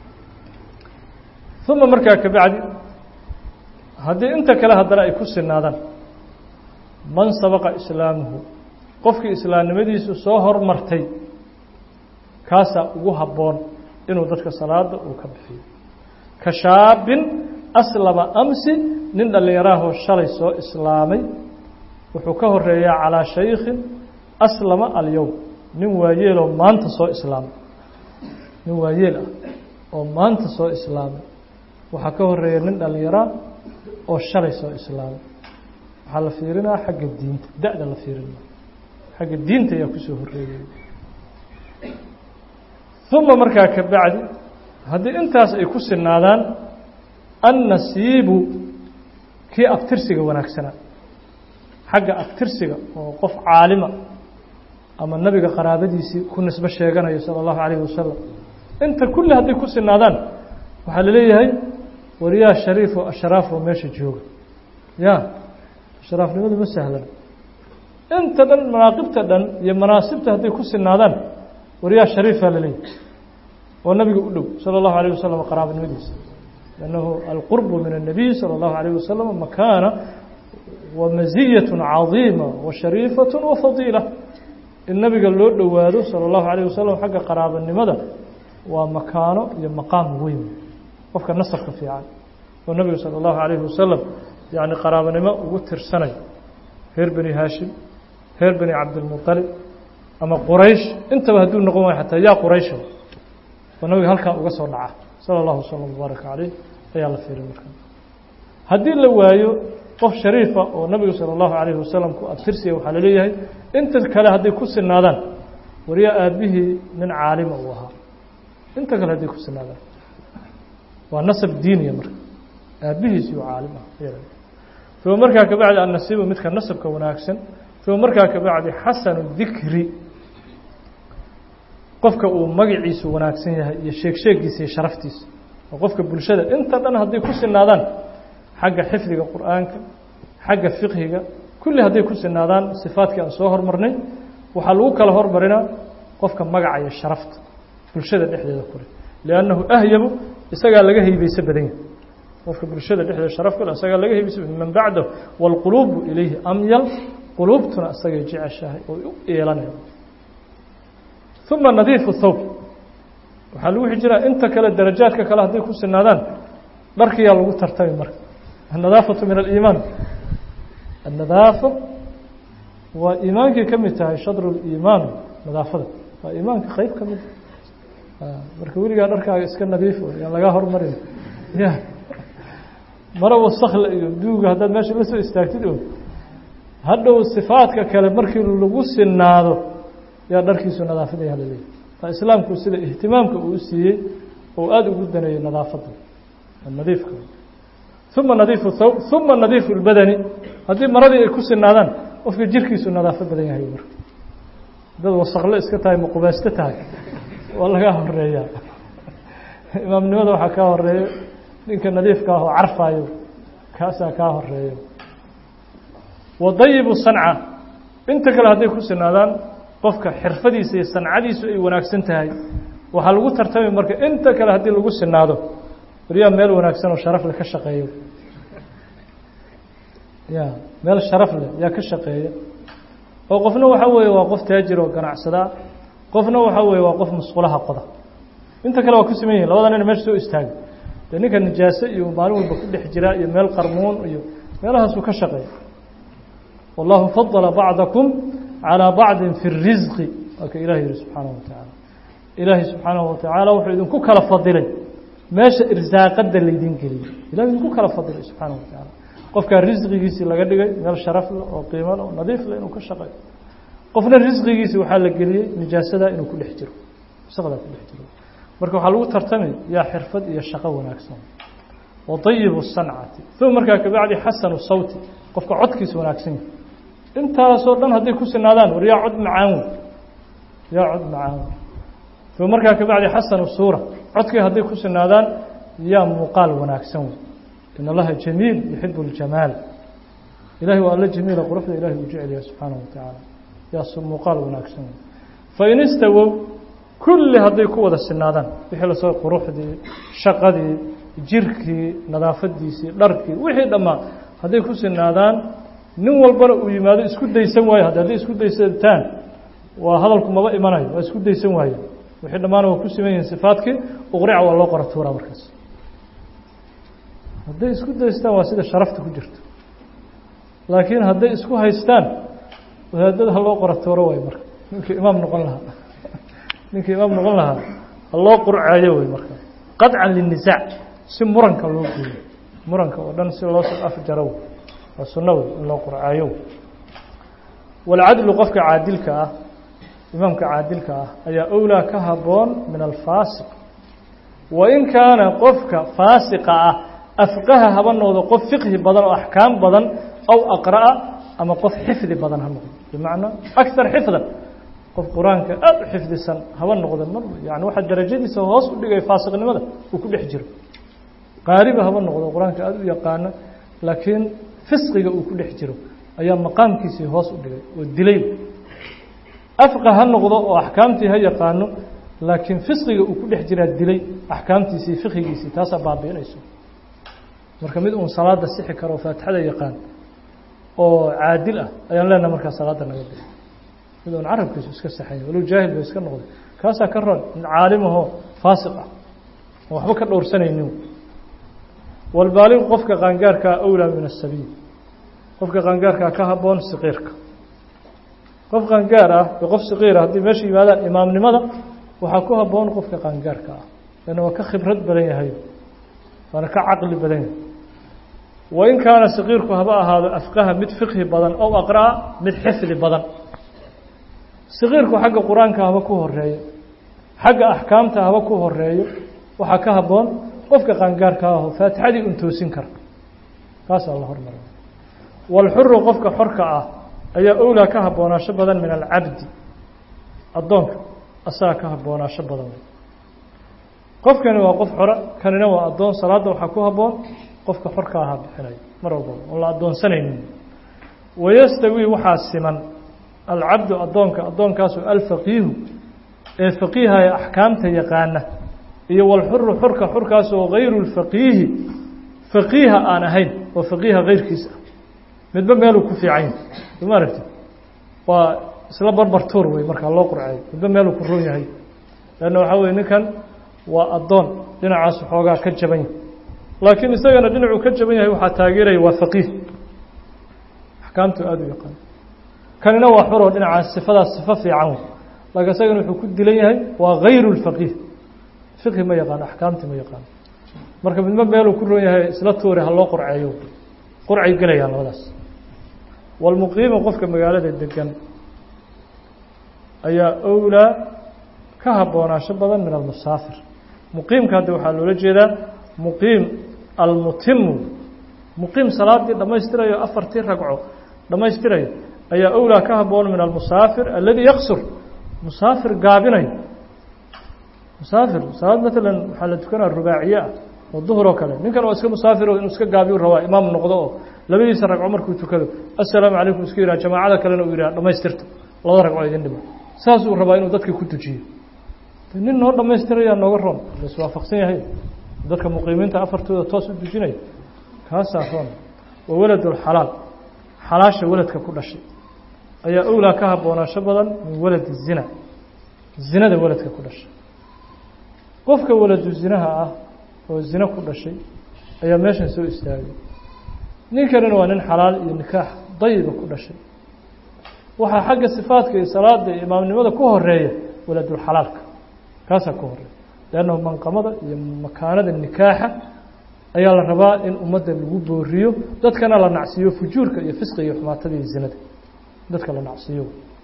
uma markaa kabacdi haddii inta kale haddana ay ku sinaadaan man sabaqa islaamuhu qofkii islaamnimadiisu soo hormartay kaasaa ugu habboon inuu dadka salaada uu ka bixiyo ka shaabin aslama amsi nin dhallinyaraahoo shalay soo islaamay wuxuu ka horeeyaa calaa shaykhin aslama alyowm nin waayeeloo maanta soo islaamay nin waayeel ah oo maanta soo islaamay waxaa ka horeeya nin dhallinyaraa oo shalay soo islaamay waxaa la fiirinaa xagga diinta da-da la fiirinaa xagga diinta ayaa kusoo horeeyay uma markaa ka bacdi haddii intaas ay ku sinaadaan annasiibu kii abtirsiga wanaagsanaa xagga abtirsiga oo qof caalima ama nabiga qaraabadiisii ku nisbo sheeganayo sala allahu calayhi wasalam inta kulli hadday ku sinaadaan waxaa la leeyahay wariyaa shariif oo ashraaf oo meesha jooga ya ashraafnimadu ma sahlan inta dhan manaaqibta dhan iyo manaasibta hadday ku sinaadaan wariyaa shariifaa la leeyahay oo nabiga u dhow salى اllahu عalيه wasalam qaraabanimadiisa lannahu alqurbu min الnabiy salى اllahu عalيه wasalam makaana wa maziyaة caظiima wa shariifaة wa fadiila in nabiga loo dhowaado salى اllahu عalيه wasalam xagga qaraabanimada waa makaano iyo maqaam weyn qofka nasabka fiican oo nabiga salى اllahu عalيhi wasalam yani qaraabanimo ugu tirsanayo reer beni haashim reer beni cabdilmuطalib ama quraysh intaba hadduu noqon waayo xataa yaa quraysha oo nabiga halkaa uga soo dhaca salى اllahu waslm wbaaraka caleyh ayaa la fiirin marka haddii la waayo qof shariifa oo nabiga salى اllahu alayhi wasalam ku abtirsiya waxaa laleeyahay inta kale hadday ku sinaadaan wariya aabihii nin caalima uu ahaa inta kale hadday ku sinaadaan waa nasab diiniya marka aabihiisi u caalim ah uma markaa kabacdi annasiibu midka nasabka wanaagsan uma markaa kabacdi xasanu dikri qofka uu magaciisu wanaagsan yahay iyo sheeg sheegiisa iyo sharaftiisa oo qofka bulshada inta dhan hadday ku sinaadaan xagga xifdiga qur'aanka xagga fiqhiga kulli hadday ku sinaadaan sifaadkii aan soo hormarnay waxaa lagu kala hormarinaa qofka magaca iyo sharafta bulshada dhexdeeda kule liannahu ahyabu isagaa laga heybeyso badan yahay qofka bulshada dhexdeeda sharaf kule isagaa laga heybeyso man bacdahu wاlquluubu ilayhi amyal quluubtuna isagay jeceshahay oo u eelanaya uma nadiifu thawb waxaa lagu xijiraa inta kale darajaadka kale hadday ku sinaadaan dharkiyaa lagu tartami marka annadaafatu min aliimaan annadaafa waa iimaankii ka mid tahay shadru liimaan nadaafada waa iimaanka qeyb ka mid marka weligaa dharkaaga iska nadiifo yaan lagaa hormarin ya maro wasakla iyo duuga haddaad meesha la soo istaagtid oo hadhow sifaadka kale markii lagu sinaado yaa dharkiisu nadaafada yaa laleeyahy taa islaamku sida ihtimaamka uu siiyey oo aada ugu daneeyey nadaafadda nadiifka uma nadiifu thawb uma nadiifu lbadani haddii maradii ay ku sinaadaan qofka jirkiisu nadaafo badan yahay marka dad wasaklo iska tahay maqubaysto tahay waa lagaa horeeyaa imaamnimada waxaa kaa horeeyo ninka nadiifka ah oo carfaayo kaasaa kaa horeeyo wadayibu sanca inta kale hadday ku sinaadaan qofka xirfadiisa iyo sancadiisu ay wanaagsan tahay waxaa lagu tartamay marka inta kale haddii lagu sinaado waryaa meel wanaagsan oo sharaf leh ka shaqeeyo ya meel sharaf leh yaa ka shaqeeya oo qofna waxa weeye waa qof taajir oo ganacsadaa qofna waxa weeye waa qof musqulaha qoda inta kale waa ku siman yihin labada nin meesha soo istaaga dee ninka nijaase iyo maalin walba ku dhex jiraa iyo meel qarmuun iyo meelahaasuu ka shaqeeya wallahu fadala bacdakum calىa bacdi fi الrisqi waa ka ilahi yihi subxaanaه wa tacaala ilaahay subxaanaه wa tacaala wuxuu idinku kala fadilay meesha irsaaqada laydin geliyey ilahi idinku kala fadilay subxaanaه wa tacaala qofkaa risqigiisii laga dhigay meel sharaf leh oo qiimo leh oo nadiif leh inuu ka shaqeeyo qofna risqigiisii waxaa la geliyey nijaasada inuu ku dhex jiro wasaqdaa ku dhex jiro marka waxaa lagu tartamay yaa xirfad iyo shaqo wanaagsan wa طayibu sancati uma markaa kabacdi xasanu sawti qofka codkiisa wanaagsan yahay intaasoo dhan hadday ku sinaadaan war yaa cod macaan wey yaa cod macaan wey uma markaa kabacdi xasanu suura codkii hadday ku sinaadaan yaa muuqaal wanaagsan wey in allaha jamiil yuxibu اljamaal ilahi waa alla jamiila quruxda ilahi uu jecel yahay subxaanaه wa tacaala yaa muuqaal wanaagsan wey fain istawow kulli hadday ku wada sinaadaan wixii lasoo quruxdii shaqadii jirkii nadaafadiisii dharkii wixii dhammaan hadday ku sinaadaan nin walbana uu yimaado isku daysan waayo haddi hadday isku daysataan waa hadalku maba imanayo waa isku daysan waayo wixii dhammaana waa ku siman yihiin sifaadkii uqrica waa loo qora tuuraa markaas hadday isku daystaan waa sida sharafta ku jirto laakiin hadday isku haystaan wadaadada ha loo qora tuuro waay marka ninkii imaam noqon lahaa ninkii imaam noqon lahaa ha loo qurcaayo wey marka qadcan linisaac si muranka loo geeyo muranka oo dhan si loo soo afjaro waa sunno wey in loo qurcaayo walcadlu qofka caadilka ah imaamka caadilka ah ayaa owlaa ka habboon min alfaasiq wain kaana qofka faasiqa ah afqaha haba noqdo qof fiqhi badan oo axkaam badan aw aqra'a ama qof xifdi badan ha noqdo bimacnaa akar xifdan qof qur-aanka aada u xifdisan haba noqdo mar yani waxaa darajadiisa hoos u dhigaya faasiqnimada uu ku dhex jiro qaariba haba noqdo qur-aanka aada u yaqaano laakiin fisqiga uu ku dhex jiro ayaa maqaamkiisii hoos u dhigay oo dilay afqa ha noqdo oo axkaamtii ha yaqaano laakiin fisqiga uu ku dhex jiraa dilay axkaamtiisii fiqigiisii taasaa baabiinayso marka mid uun salaada sixi karo faatixada yaqaan oo caadil ah ayaan leenaha markaa salaada naga bixi mid uun carabkiisu iska saxanya walow jaahil ba iska noqday kaasaa ka ron mid caalimahoo faasiq ah oo waxba ka dhowrsanaynin walbaaligu qofka qaangaarkaa awlaa min asabiil qofka qaangaarkaa ka habboon siqiirka qof qaangaar ah iyo qof siqiira haddii meesha yimaadaan imaamnimada waxaa ku habboon qofka qaangaarka ah lanna waa ka khibrad badan yahay waana ka caqli badan yahay wain kaana saqiirku haba ahaado afqaha mid fiqhi badan ow aqra'a mid xifdi badan saqiirku xagga qur-aanka haba ku horeeyo xagga axkaamta haba ku horeeyo waxaa ka habboon qofka qaangaarka aho faatixadii un toosin kara kaasaa la hormara walxuru qofka xorka ah ayaa owlaa ka habboonaasho badan min alcabdi addoonka asagaa ka habboonaasho badan qofkani waa qof xora kanina waa addoon salaadda waxaa ku habboon qofka xorka ahaa bixinayo mar walbaba oon la addoonsanaynin wayastawii waxaa siman alcabdu addoonka addoonkaasu alfaqiihu ee faqiihaya axkaamta yaqaana iyo walxuru xurka xurkaasoo gayru lfaqiihi faqiiha aan ahayn oo faqiiha kayrkiisa ah midba meeluu ku fiican yahay soma aragti waa isla barbar tuur wey markaa loo qurceeyo midba meeluu ku roon yahay leanna waxaa weye ninkan waa addoon dhinacaas xoogaa ka jaban yahay laakiin isagana dhinacuu ka jaban yahay waxaa taageeraya waa faqiih axkaamtu aada u yaqaan kanina waa xuroo dhinacaas sifadaas sifo fiican wey laakiin isagana wuxuu ku dilan yahay waa gayru lfaqiih fiqhi ma yaqaan axkaamti ma yaqaan marka midba meeluu ku roon yahay isla tuure ha loo qurceeyo qurcay gelayaan labadaas walmuqiimu qofka magaalada degan ayaa owlaa ka habboonaasho badan min almusaafir muqiimka hadda waxaa loola jeedaa muqiim almutimu muqiim salaadii dhammaystirayo afartii ragco dhammaystirayo ayaa owlaa ka habboon min almusaafir aladii yaqsur musaafir gaabinayo musaafir salaad maalan waxaa la tukanaa rubaaciye ah oo duhur oo kale ninkan oo iska musaafiro inuu iska gaabiyu rabaa imaam noqdo oo labadiisa ragco markuu tukado assalaamu calaykum isku yidhaha jamaacada kalena uu yidhaha dhamaystirta labada ragco idin dhimo saasuu rabaa inuu dadka ku tujiyo nin noo dhammaystirayaa nooga roon la iswaafaqsan yahay dadka muqiimiinta afartooda toos u dujinaya kaasaa roon waa waladulxalaal xalaasha waladka ku dhashay ayaa owlaa ka habboonaasho badan min waladi zina zinada waladka ku dhashay qofka waladu zinaha ah oo zina ku dhashay ayaa meeshan soo istaagay ninkanina waa nin xalaal iyo nikaax dayiba ku dhashay waxaa xagga sifaadka iyo salaada iyo imaamnimada ku horeeya waladulxalaalka kaasaa ku horeeya leannahu manqamada iyo makaanada nikaaxa ayaa la rabaa in ummadda lagu booriyo dadkana la nacsiiyo fujuurka iyo fisqiga iyo xumaatada iyo zinada dadka la nacsiiyo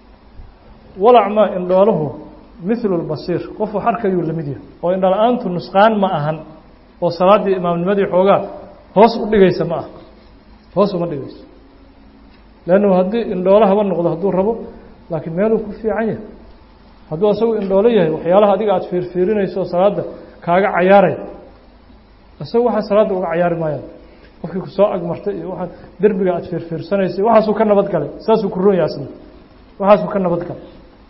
walacmaa indhoolahu mithlu lbasiir qofu xarkayuu lamid yahay oo indhala-aantu nusqaan ma ahan oo salaaddii imaamnimadii xoogaa hoos u dhigaysa ma aha hoos uma dhigayso leannu haddii indhoolo haba noqdo hadduu rabo laakiin meeluu ku fiican yahay hadduu asagu indhoolo yahay waxyaalaha adiga aada fiirfiirinayso oo salaadda kaaga cayaaraya isagu waxaa salaadda uga cayaari maayaan qofkii kusoo agmartay iyo waxaa derbiga aada fiirfiirsanaysay waxaasuu ka nabad galay saasuu ku roon yahay asna waxaasuu ka nabad galay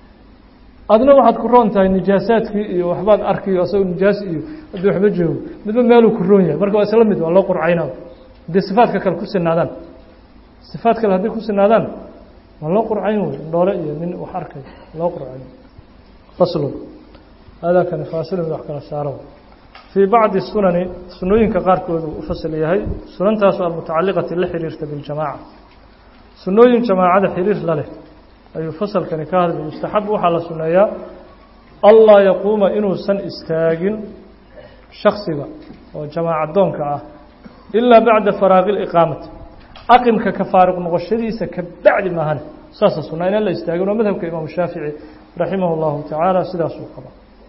adna waxaad ku roon tahay nijaasaadkii iyo waxbaad arkiyo asagoo nijaas iyo haddii waxba joogo midba meeluu ku roon yahay marka waa isla mid waa loo qurcaynaa haddii sifaadka kale ku sinaadaan sifaad kale hadday ku sinaadaan waa loo qurcayn wey indhoole iyo nin wax arkay loo qurcayn faslun haadaa kani faasilun wax kala saaro fii bacdi sunani sunooyinka qaarkoodu u fasal yahay sunantaasu almutacaliqati la xiriirta biljamaaca sunooyin jamaacada xiriir la leh ayuu fasalkani ka hadlay yustaxab waxaa la suneeyaa allaa yaquuma inuusan istaagin shaksiga oo jamaacadoonka ah ilaa bacda faraaqi liqaamati aqimka ka faaruq noqoshadiisa ka bacdi maahane saasa sunaa inaan la istaagin waa madhabka imaamu shaafici raximah llahu tacaala sidaasuu qaba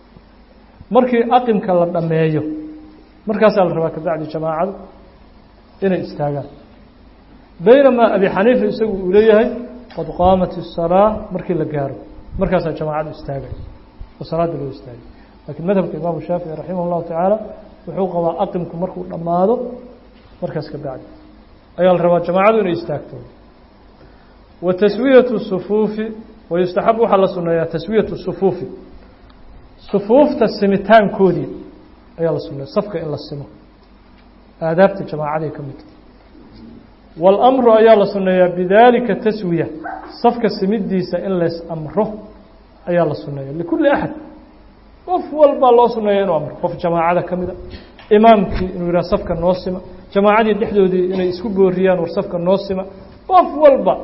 markii aqimka la dhammeeyo markaasaa la rabaa kabacdi jamaacadu inay istaagaan baynamaa abi xaniifa isagu uu leeyahay qad qaamat الsalaa markii la gaaro markaasaa jamaacadu istaagay oo salaada loo istaagay lakiin madhabka imaamu shaafici raximah اllahu tacaala wuxuu qabaa aqimku markuu dhammaado markaas ka bacdi ayaa la rabaa jamaacadu inay istaagto wa taswiyaةu sufuufi wayustaxab waxaa la suneeyaa taswiyaةu sufuufi sufuufta simitaankoodii ayaa la suneeya safka in la simo aadaabta jamaacaday ka midta waاlamru ayaa la suneeyaa bidalika taswiya safka simidiisa in lays amro ayaa la suneeya likulli axad qof walbaa loo suneeya inuu amro qof jamaacada ka mida imaamkii inuu yidhaha safka noo sima jamaacadii dhexdoodii inay isku booriyaan war safka noo sima qof walba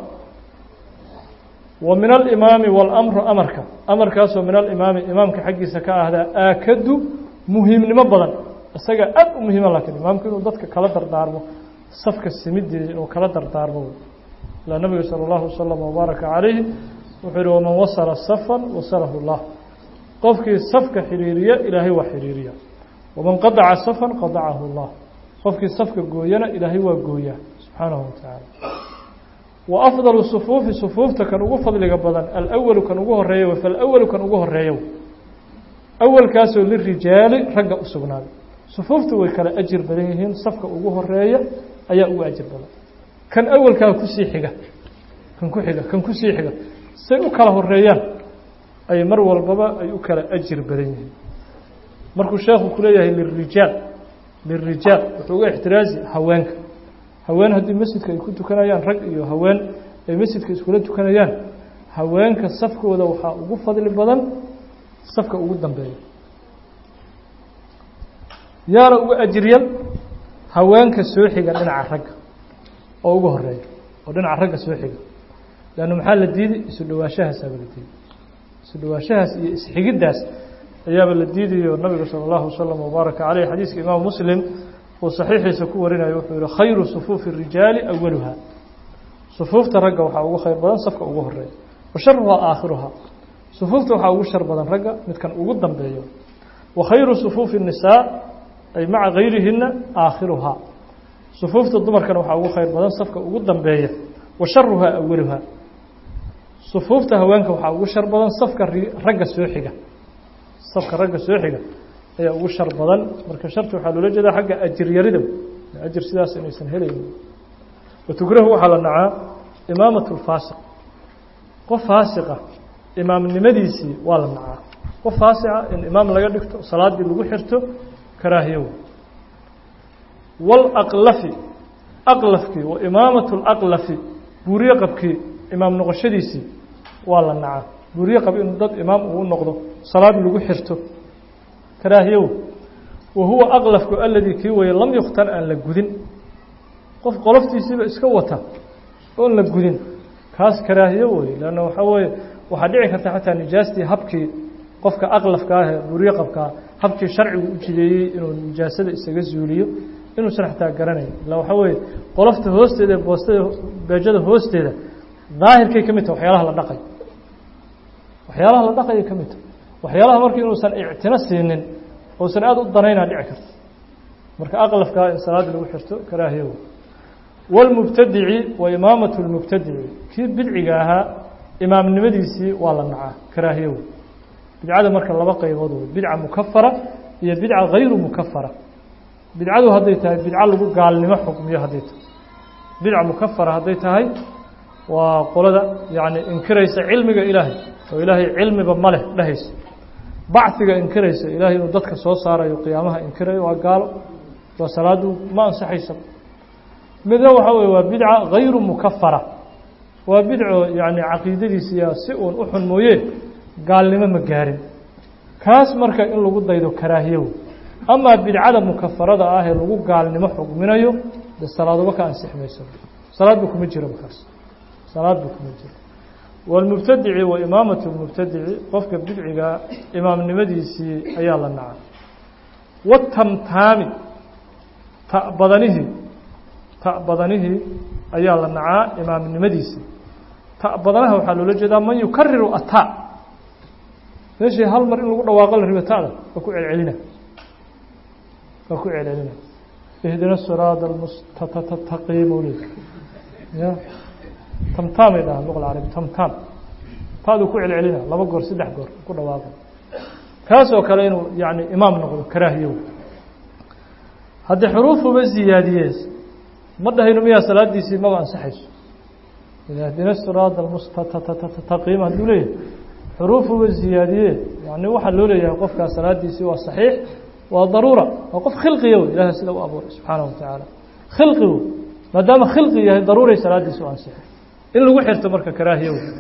wa min alimaami waاlamru amarka amarkaasoo min alimaami imaamka xaggiisa ka ahdaa aakadu muhiimnimo badan isaga aad u muhiima laakiin imaamku inuu dadka kala dardaarmo safka simideeda inuu kala dardaarmo ilaa nabiga salى اllahu wasalam wabaaraka calayhi wuxuu yihi waman wasala safan wasalahu اllah qofkii safka xiriiriya ilaahay waa xiriiriya waman qadaca safan qadacahu اllah qofkii safka gooyana ilaahay waa gooyaa subxaanahu watacaala wa afdalu sufuufi sufuufta kan ugu fadliga badan alawalu kan ugu horeeya falawalu kan ugu horeeya awalkaasoo lirijaali ragga u sugnaaday sufuuftu way kala ajir badan yihiin safka ugu horeeya ayaa ugu ajir badan kan awalkaa kusii xiga kan ku xiga kan kusii xiga say u kala horeeyaan ay mar walbaba ay u kala ajir badan yihiin markuu sheekhu kuleeyahay lirijaal lirijaal wuxuu uga ixtiraazi haweenka haween haddii masjidka ay ku tukanayaan rag iyo haween ay masjidka iskula tukanayaan haweenka safkooda waxaa ugu fadli badan safka ugu dambeeya yaana uga ajiryan haweenka soo xiga dhinaca ragga oo ugu horeeya oo dhinaca ragga soo xiga leanna maxaa la diiday isu dhawaashahaasaaba la diiday isu dhawaashahaas iyo isxigiddaas ayaaba la diidayo nabiga salى اllahu wasalam wabaaraka caleyh xadiiska imaamu muslim uu saxiixiisa ku warinayo wuxuu yihi khayru sufuufi الrijaali awaluha sufuufta ragga waxaa ugu khayr badan safka ugu horeeya wa sharuhaa aakhiruhaa sufuufta waxaa ugu shar badan ragga midkan ugu dambeeyo wa khayru sufuufi الnisaa ay maca gayrihina aakhiruhaa sufuufta dumarkana waxaa ugu khayr badan safka ugu dambeeya wa sharuhaa awaluhaa sufuufta haweenka waxaa ugu shar badan safka ragga soo xiga safka ragga soo xiga ayaa ugu shar badan marka sharti waxaa loola jeedaa xagga ajir yarida ajir sidaas inaysan helaynin watukrahu waxaa la nacaa imaamat اlfaasiq qof faasiqa imaamnimadiisii waa la nacaa qof faasica in imaam laga dhigto salaaddii lagu xirto karaahiyo waalaqlafi aqlafkii wa imaamatu laqlafi buuriye qabkii imaam noqoshadiisii waa la nacaa buuriye qab inuu dad imaam uu noqdo salaad lagu xirto karaahiyow wa huwa aqlafku aladii kii weye lam yukhtar aan la gudin qof qoloftiisiiba iska wata oon la gudin kaas karaahiyo weye leanna waxaa weeye waxaa dhici karta xataa nijaastii habkii qofka aqlafka ah ee buuriye qabkaa habkii sharcigu u jideeyey inuu nijaasada isaga zuuliyo inuusan xataa garanayn illa waxaa weeye qolofta hoosteeda ee boostada beejada hoosteeda daahirkay ka mid taha waxyaalaha la dhaqay waxyaalaha la dhaqayay ka mid taha waxyaalaha marka inuusan ictino siinin uusan aada u danaynaa dhici karta marka aqlafkaa in salaada lagu xirto karaahiyo wاlmubtadici wa imaamatu اlmubtadici kii bidciga ahaa imaamnimadiisii waa la nacaa karaahiyo bidcada marka laba qaybood wey bidca mukafara iyo bidca hayru mukafara bidcadu hadday tahay bidco lagu gaalnimo xukmiyo hadday tahay bidca mukafara hadday tahay waa qolada yacni inkiraysa cilmiga ilaahay oo ilaahay cilmiba ma leh dhehaysa bacdiga inkiraysa ilaahay inuu dadka soo saarayo qiyaamaha inkirayo waa gaalo waa salaadu ma ansaxaysa midna waxaa weye waa bidca hayru mukafara waa bidco yacni caqiidadiisiya si uun u xun mooye gaalnimo ma gaarin kaas marka in lagu daydo karaahiyow amaa bidcada mukafarada ah ee lagu gaalnimo xugminayo de salaaduba ka ansix mayso salaadba kuma jiro kaas salaadba kuma jiro wاlmubtadici wa imaamatu اlmubtadici qofka bidciga imaamnimadiisii ayaa la nacay watamtaami ta badanihii ta badanihii ayaa la nacaa imaamnimadiisii ta badanaha waxaa loola jeedaa man yukariru ata meeshii hal mar in lagu dhawaaqo la ribo tada waa ku celcelina waa ku celcelina ihdina siraada almustaqiim le ya tamtaamay dhahaan luqa alcarabi tamtaam taaduu ku celcelina laba goor saddex goor ku dhawaaqo kaasoo kale inuu yani imaam noqdo karaahiyow haddii xuruufuba ziyaadiyees ma dhahayno miyaa salaadiisii maba ansaxayso ihdina siraada almustaqiim hadduu leeyahay xuruufuba ziyaadiye yani waxaa loo leeyahay qofkaas salaadiisii waa saxiix waa daruura waa qof khilqiya wey ilahay sida u abuuray subxaanaه wa tacaala khilqi wey maadaama khilqi yahay daruuray salaadiisi u ansixay in lagu xirto marka karaahiya wey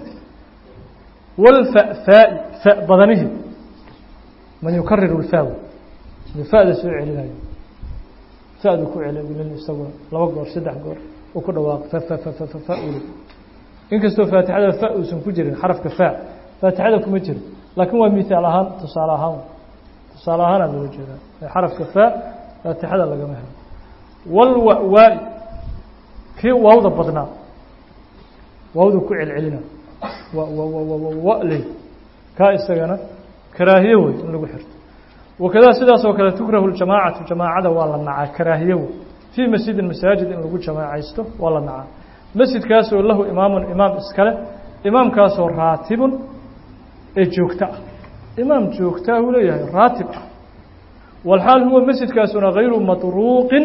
wاlfa'faa'i fa badanihi man yukariru اlfa wey fa'da soo celinayo fa'du ku celin isaguna laba goor saddex goor uu ku dhawaaqo fa uli inkastoo faatixada fa uusan ku jirin xarafka fa faatixada kuma jiro laakiin waa mihaal ahaan tusaale ahaan tusaale ahaana loola jeedaa xarafka fa faatixada lagama helo wاlwa'waa'i kii waawda badnaa waawdu ku celcelina wley kaa isagana karaahiye wey in lagu xirto wakadaa sidaas oo kale tukrahu ljamaacatu jamaacada waa la nacaa karaahiye wey fii masjidin masaajid in lagu jamaacaysto waa la nacaa masjidkaasoo lahu imaamun imaam iskale imaamkaasoo raatibun ee joogto ah imaam joogtaa uu leeyahay raatib ah walxaal huwa masjidkaasuna hayru matruuqin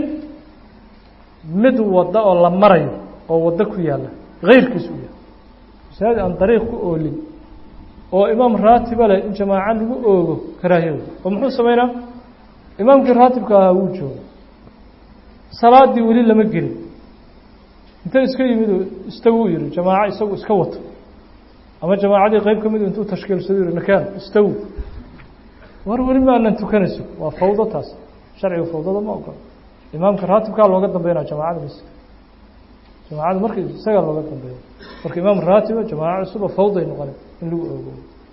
mid wadda oo la marayo oo waddo ku yaalla hayrkiis u yahay masaajid aan dariiq ku oolin oo imaam raatiba leh in jamaaco lagu oogo karaahiyada oo muxuu samaynaa imaamkii raatibka ahaa wuu jooga salaadii weli lama gelin inta iska yimid oo istagu yihi jamaaco isagu iska wato ama jamaacadii qeyb ka midu intuu tashkiilsado yihi nakaan istagu war weli ma anan tukanayso waa fawdo taas sharciga fawdada ma ogola imaamka raatibkaa looga dambeynaa jamaacada masjidka jamaacada marka isagaa looga dambeeya marka imaam raatiba jamaaco cusuba fawday noqona in lagu oogo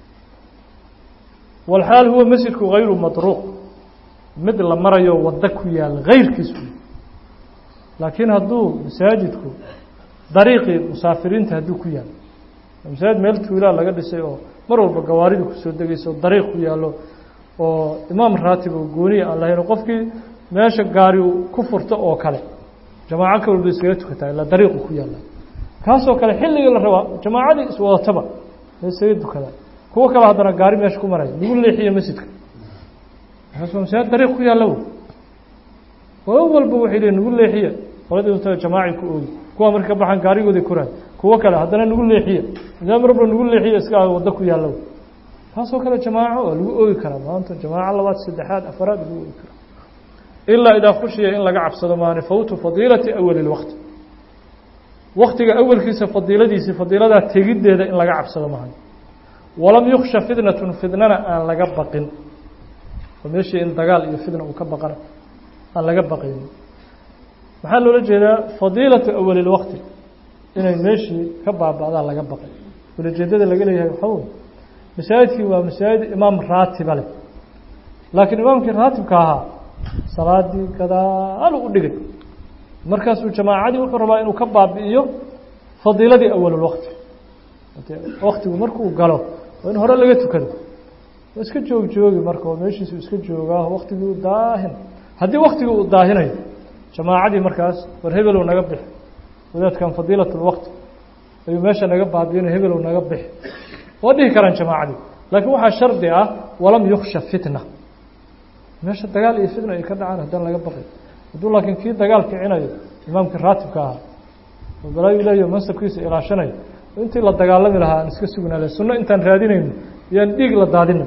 walxaal huwa masjidku hayru matruuq mid la marayo waddo ku yaalla hayrkiis wey laakiin hadduu masaajidku dariiqii musaafiriinta hadduu ku yaallo masaajid meel tuulaa laga dhisay oo mar walba gawaaridu kusoo degayso dariiq ku yaallo oo imaam raatib oo gooniya aan lahayn qofkii meesha gaari ku furto oo kale jamaaco ka walba iskaga tukataa ilaa dariiqu ku yaalla kaasoo kale xilligii la rabaa jamaacadii iswadataba isaga dukadaa kuwo kale haddana gaari meesha ku maraya lagu leexiyo masjidka markaas waa masaajid dariiq ku yaalla qolo walba waxay leeyiin nagu leexiya qoladii unta jamaaci ku oogi kuwa marka ka baxaan gaarigooday koraan kuwo kale haddana nagu leexiya imaam rabla nagu leexiya iska waddo ku yaallo taasoo kale jamaaco oo lagu oogi karaa maanta jamaaco labaad saddexaad afaraad lagu oogi karaa ilaa idaa khushiya in laga cabsado maani fawtu fadiilati awali اlwaqti waktiga awalkiisa fadiiladiisii fadiiladaa tegiddeeda in laga cabsado mahay walam yuksha fitnatun fidnana aan laga baqin oo meeshii in dagaal iyo fitna uu ka baqana aan laga baqaynin maxaa loola jeedaa fadiilatu awali lwaqti inay meeshii ka baaba'daan laga baqay ulajeedada laga leeyahay waxaa wey masaajidkii waa masaajid imaam raatiba leh laakiin imaamkii raatibka ahaa salaadii gadaal u dhigay markaasuu jamaacadii wuxuu rabaa inuu ka baabi'iyo fadiiladii awalulwaqti waktigu markuu galo waa in hore laga tukado waa iska joog joogi marka oo meeshiisu iska joogaa waktigii u daahin haddii waktigii uu daahinayo jamaacadii markaas war hebelow naga bixi wadaadkan fadiilatulwaqti ayuu meesha naga baabi'inay hebelow naga bixi waa dhihi karaan jamaacadii laakiin waxaa shardi ah walam yuksha fitna meesha dagaal iyo fitna ay ka dhacaan haddaan laga baqay hadduu laakiin kii dagaal kicinayo imaamkii raatibka ahaa oo balaayu leeyaho mansabkiisa ilaashanayo intii la dagaalami lahaa aan iska sugnaale sunno intaan raadinayno yaan dhiig la daadina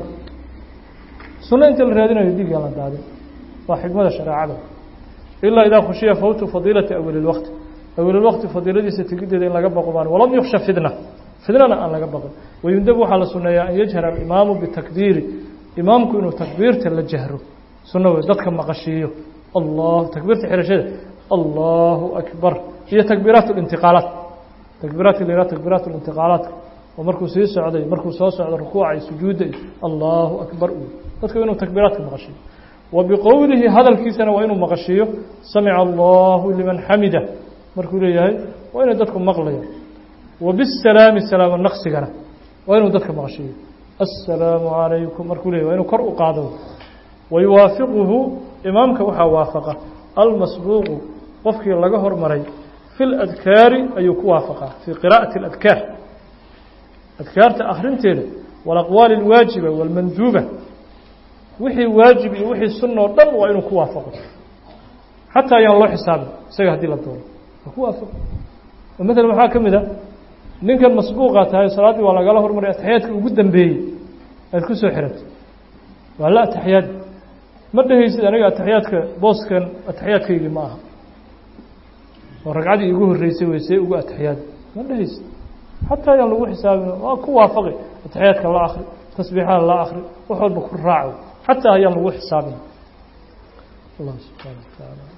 sunno intii la raadinayo dhiig yaan la daadin waa xikmada shareecada ilaa idaa khushiya fawtu fadiilati awali lwaqti awali lwaqti fadiiladiisa tegiddeeda in laga baqo baan walam yuksha fitna fitnana aan laga baqin wayundab waxaa la sunneeyaa an yajhara alimaamu bitakbiiri imaamku inuu takbiirta la jahro sunno wey dadka maqashiiyo allah takbiirta xirashada allahu akbar iyo takbiiraat اlintiqaalaat takbiiraadka la yihah takbiiraat اlintiqaalaadka oo markuu sii socday markuu soo socdo rukuuca iyo sujuudda iyo allahu akbar u dadka inuu takbiiraadka maqashiiyo wa biqowlihi hadalkiisana waa inuu maqashiiyo samica allahu liman xamida markuu leeyahay waa inay dadku maqlayaan wa bisalaami salaamo naqsigana waa inuu dadka maqashiiyo assalaamu calaykum markuu leyahy waa inuu kor u qaado wayuwaafiquhu imaamka waxaa waafaqa almasbuuqu qofkii laga hormaray fi ladkaari ayuu ku waafaqaa fii qiraa'ati اladkaar adkaarta akhrinteeda walaqwaali اlwaajiba wاlmanduuba wixii waajib iyo wixii sunna o dhan waa inuu ku waafaqo xataa ayaan loo xisaabin isaga haddii la doono waa ku waafaqo oo maalan waxaa ka mid a ninkan masbuuqaa tahay salaaddii waa lagala hormaray ataxiyaadka ugu dambeeyey aad ku soo xiratay waa la ataxiyaad ma dhehaysid aniga ataxiyaadka booskan ataxiyaadkaygii ma aha oo ragcaddii igu horreysay wey see ugu ataxiyaad ma dhehaysid xataa ayaan lagu xisaabin waa ku waafaqi ataxiyaadka la akri tasbiixaha la akri wax walba ku raaco xataa ayaan lagu xisaabin allah subxaana wa tacaala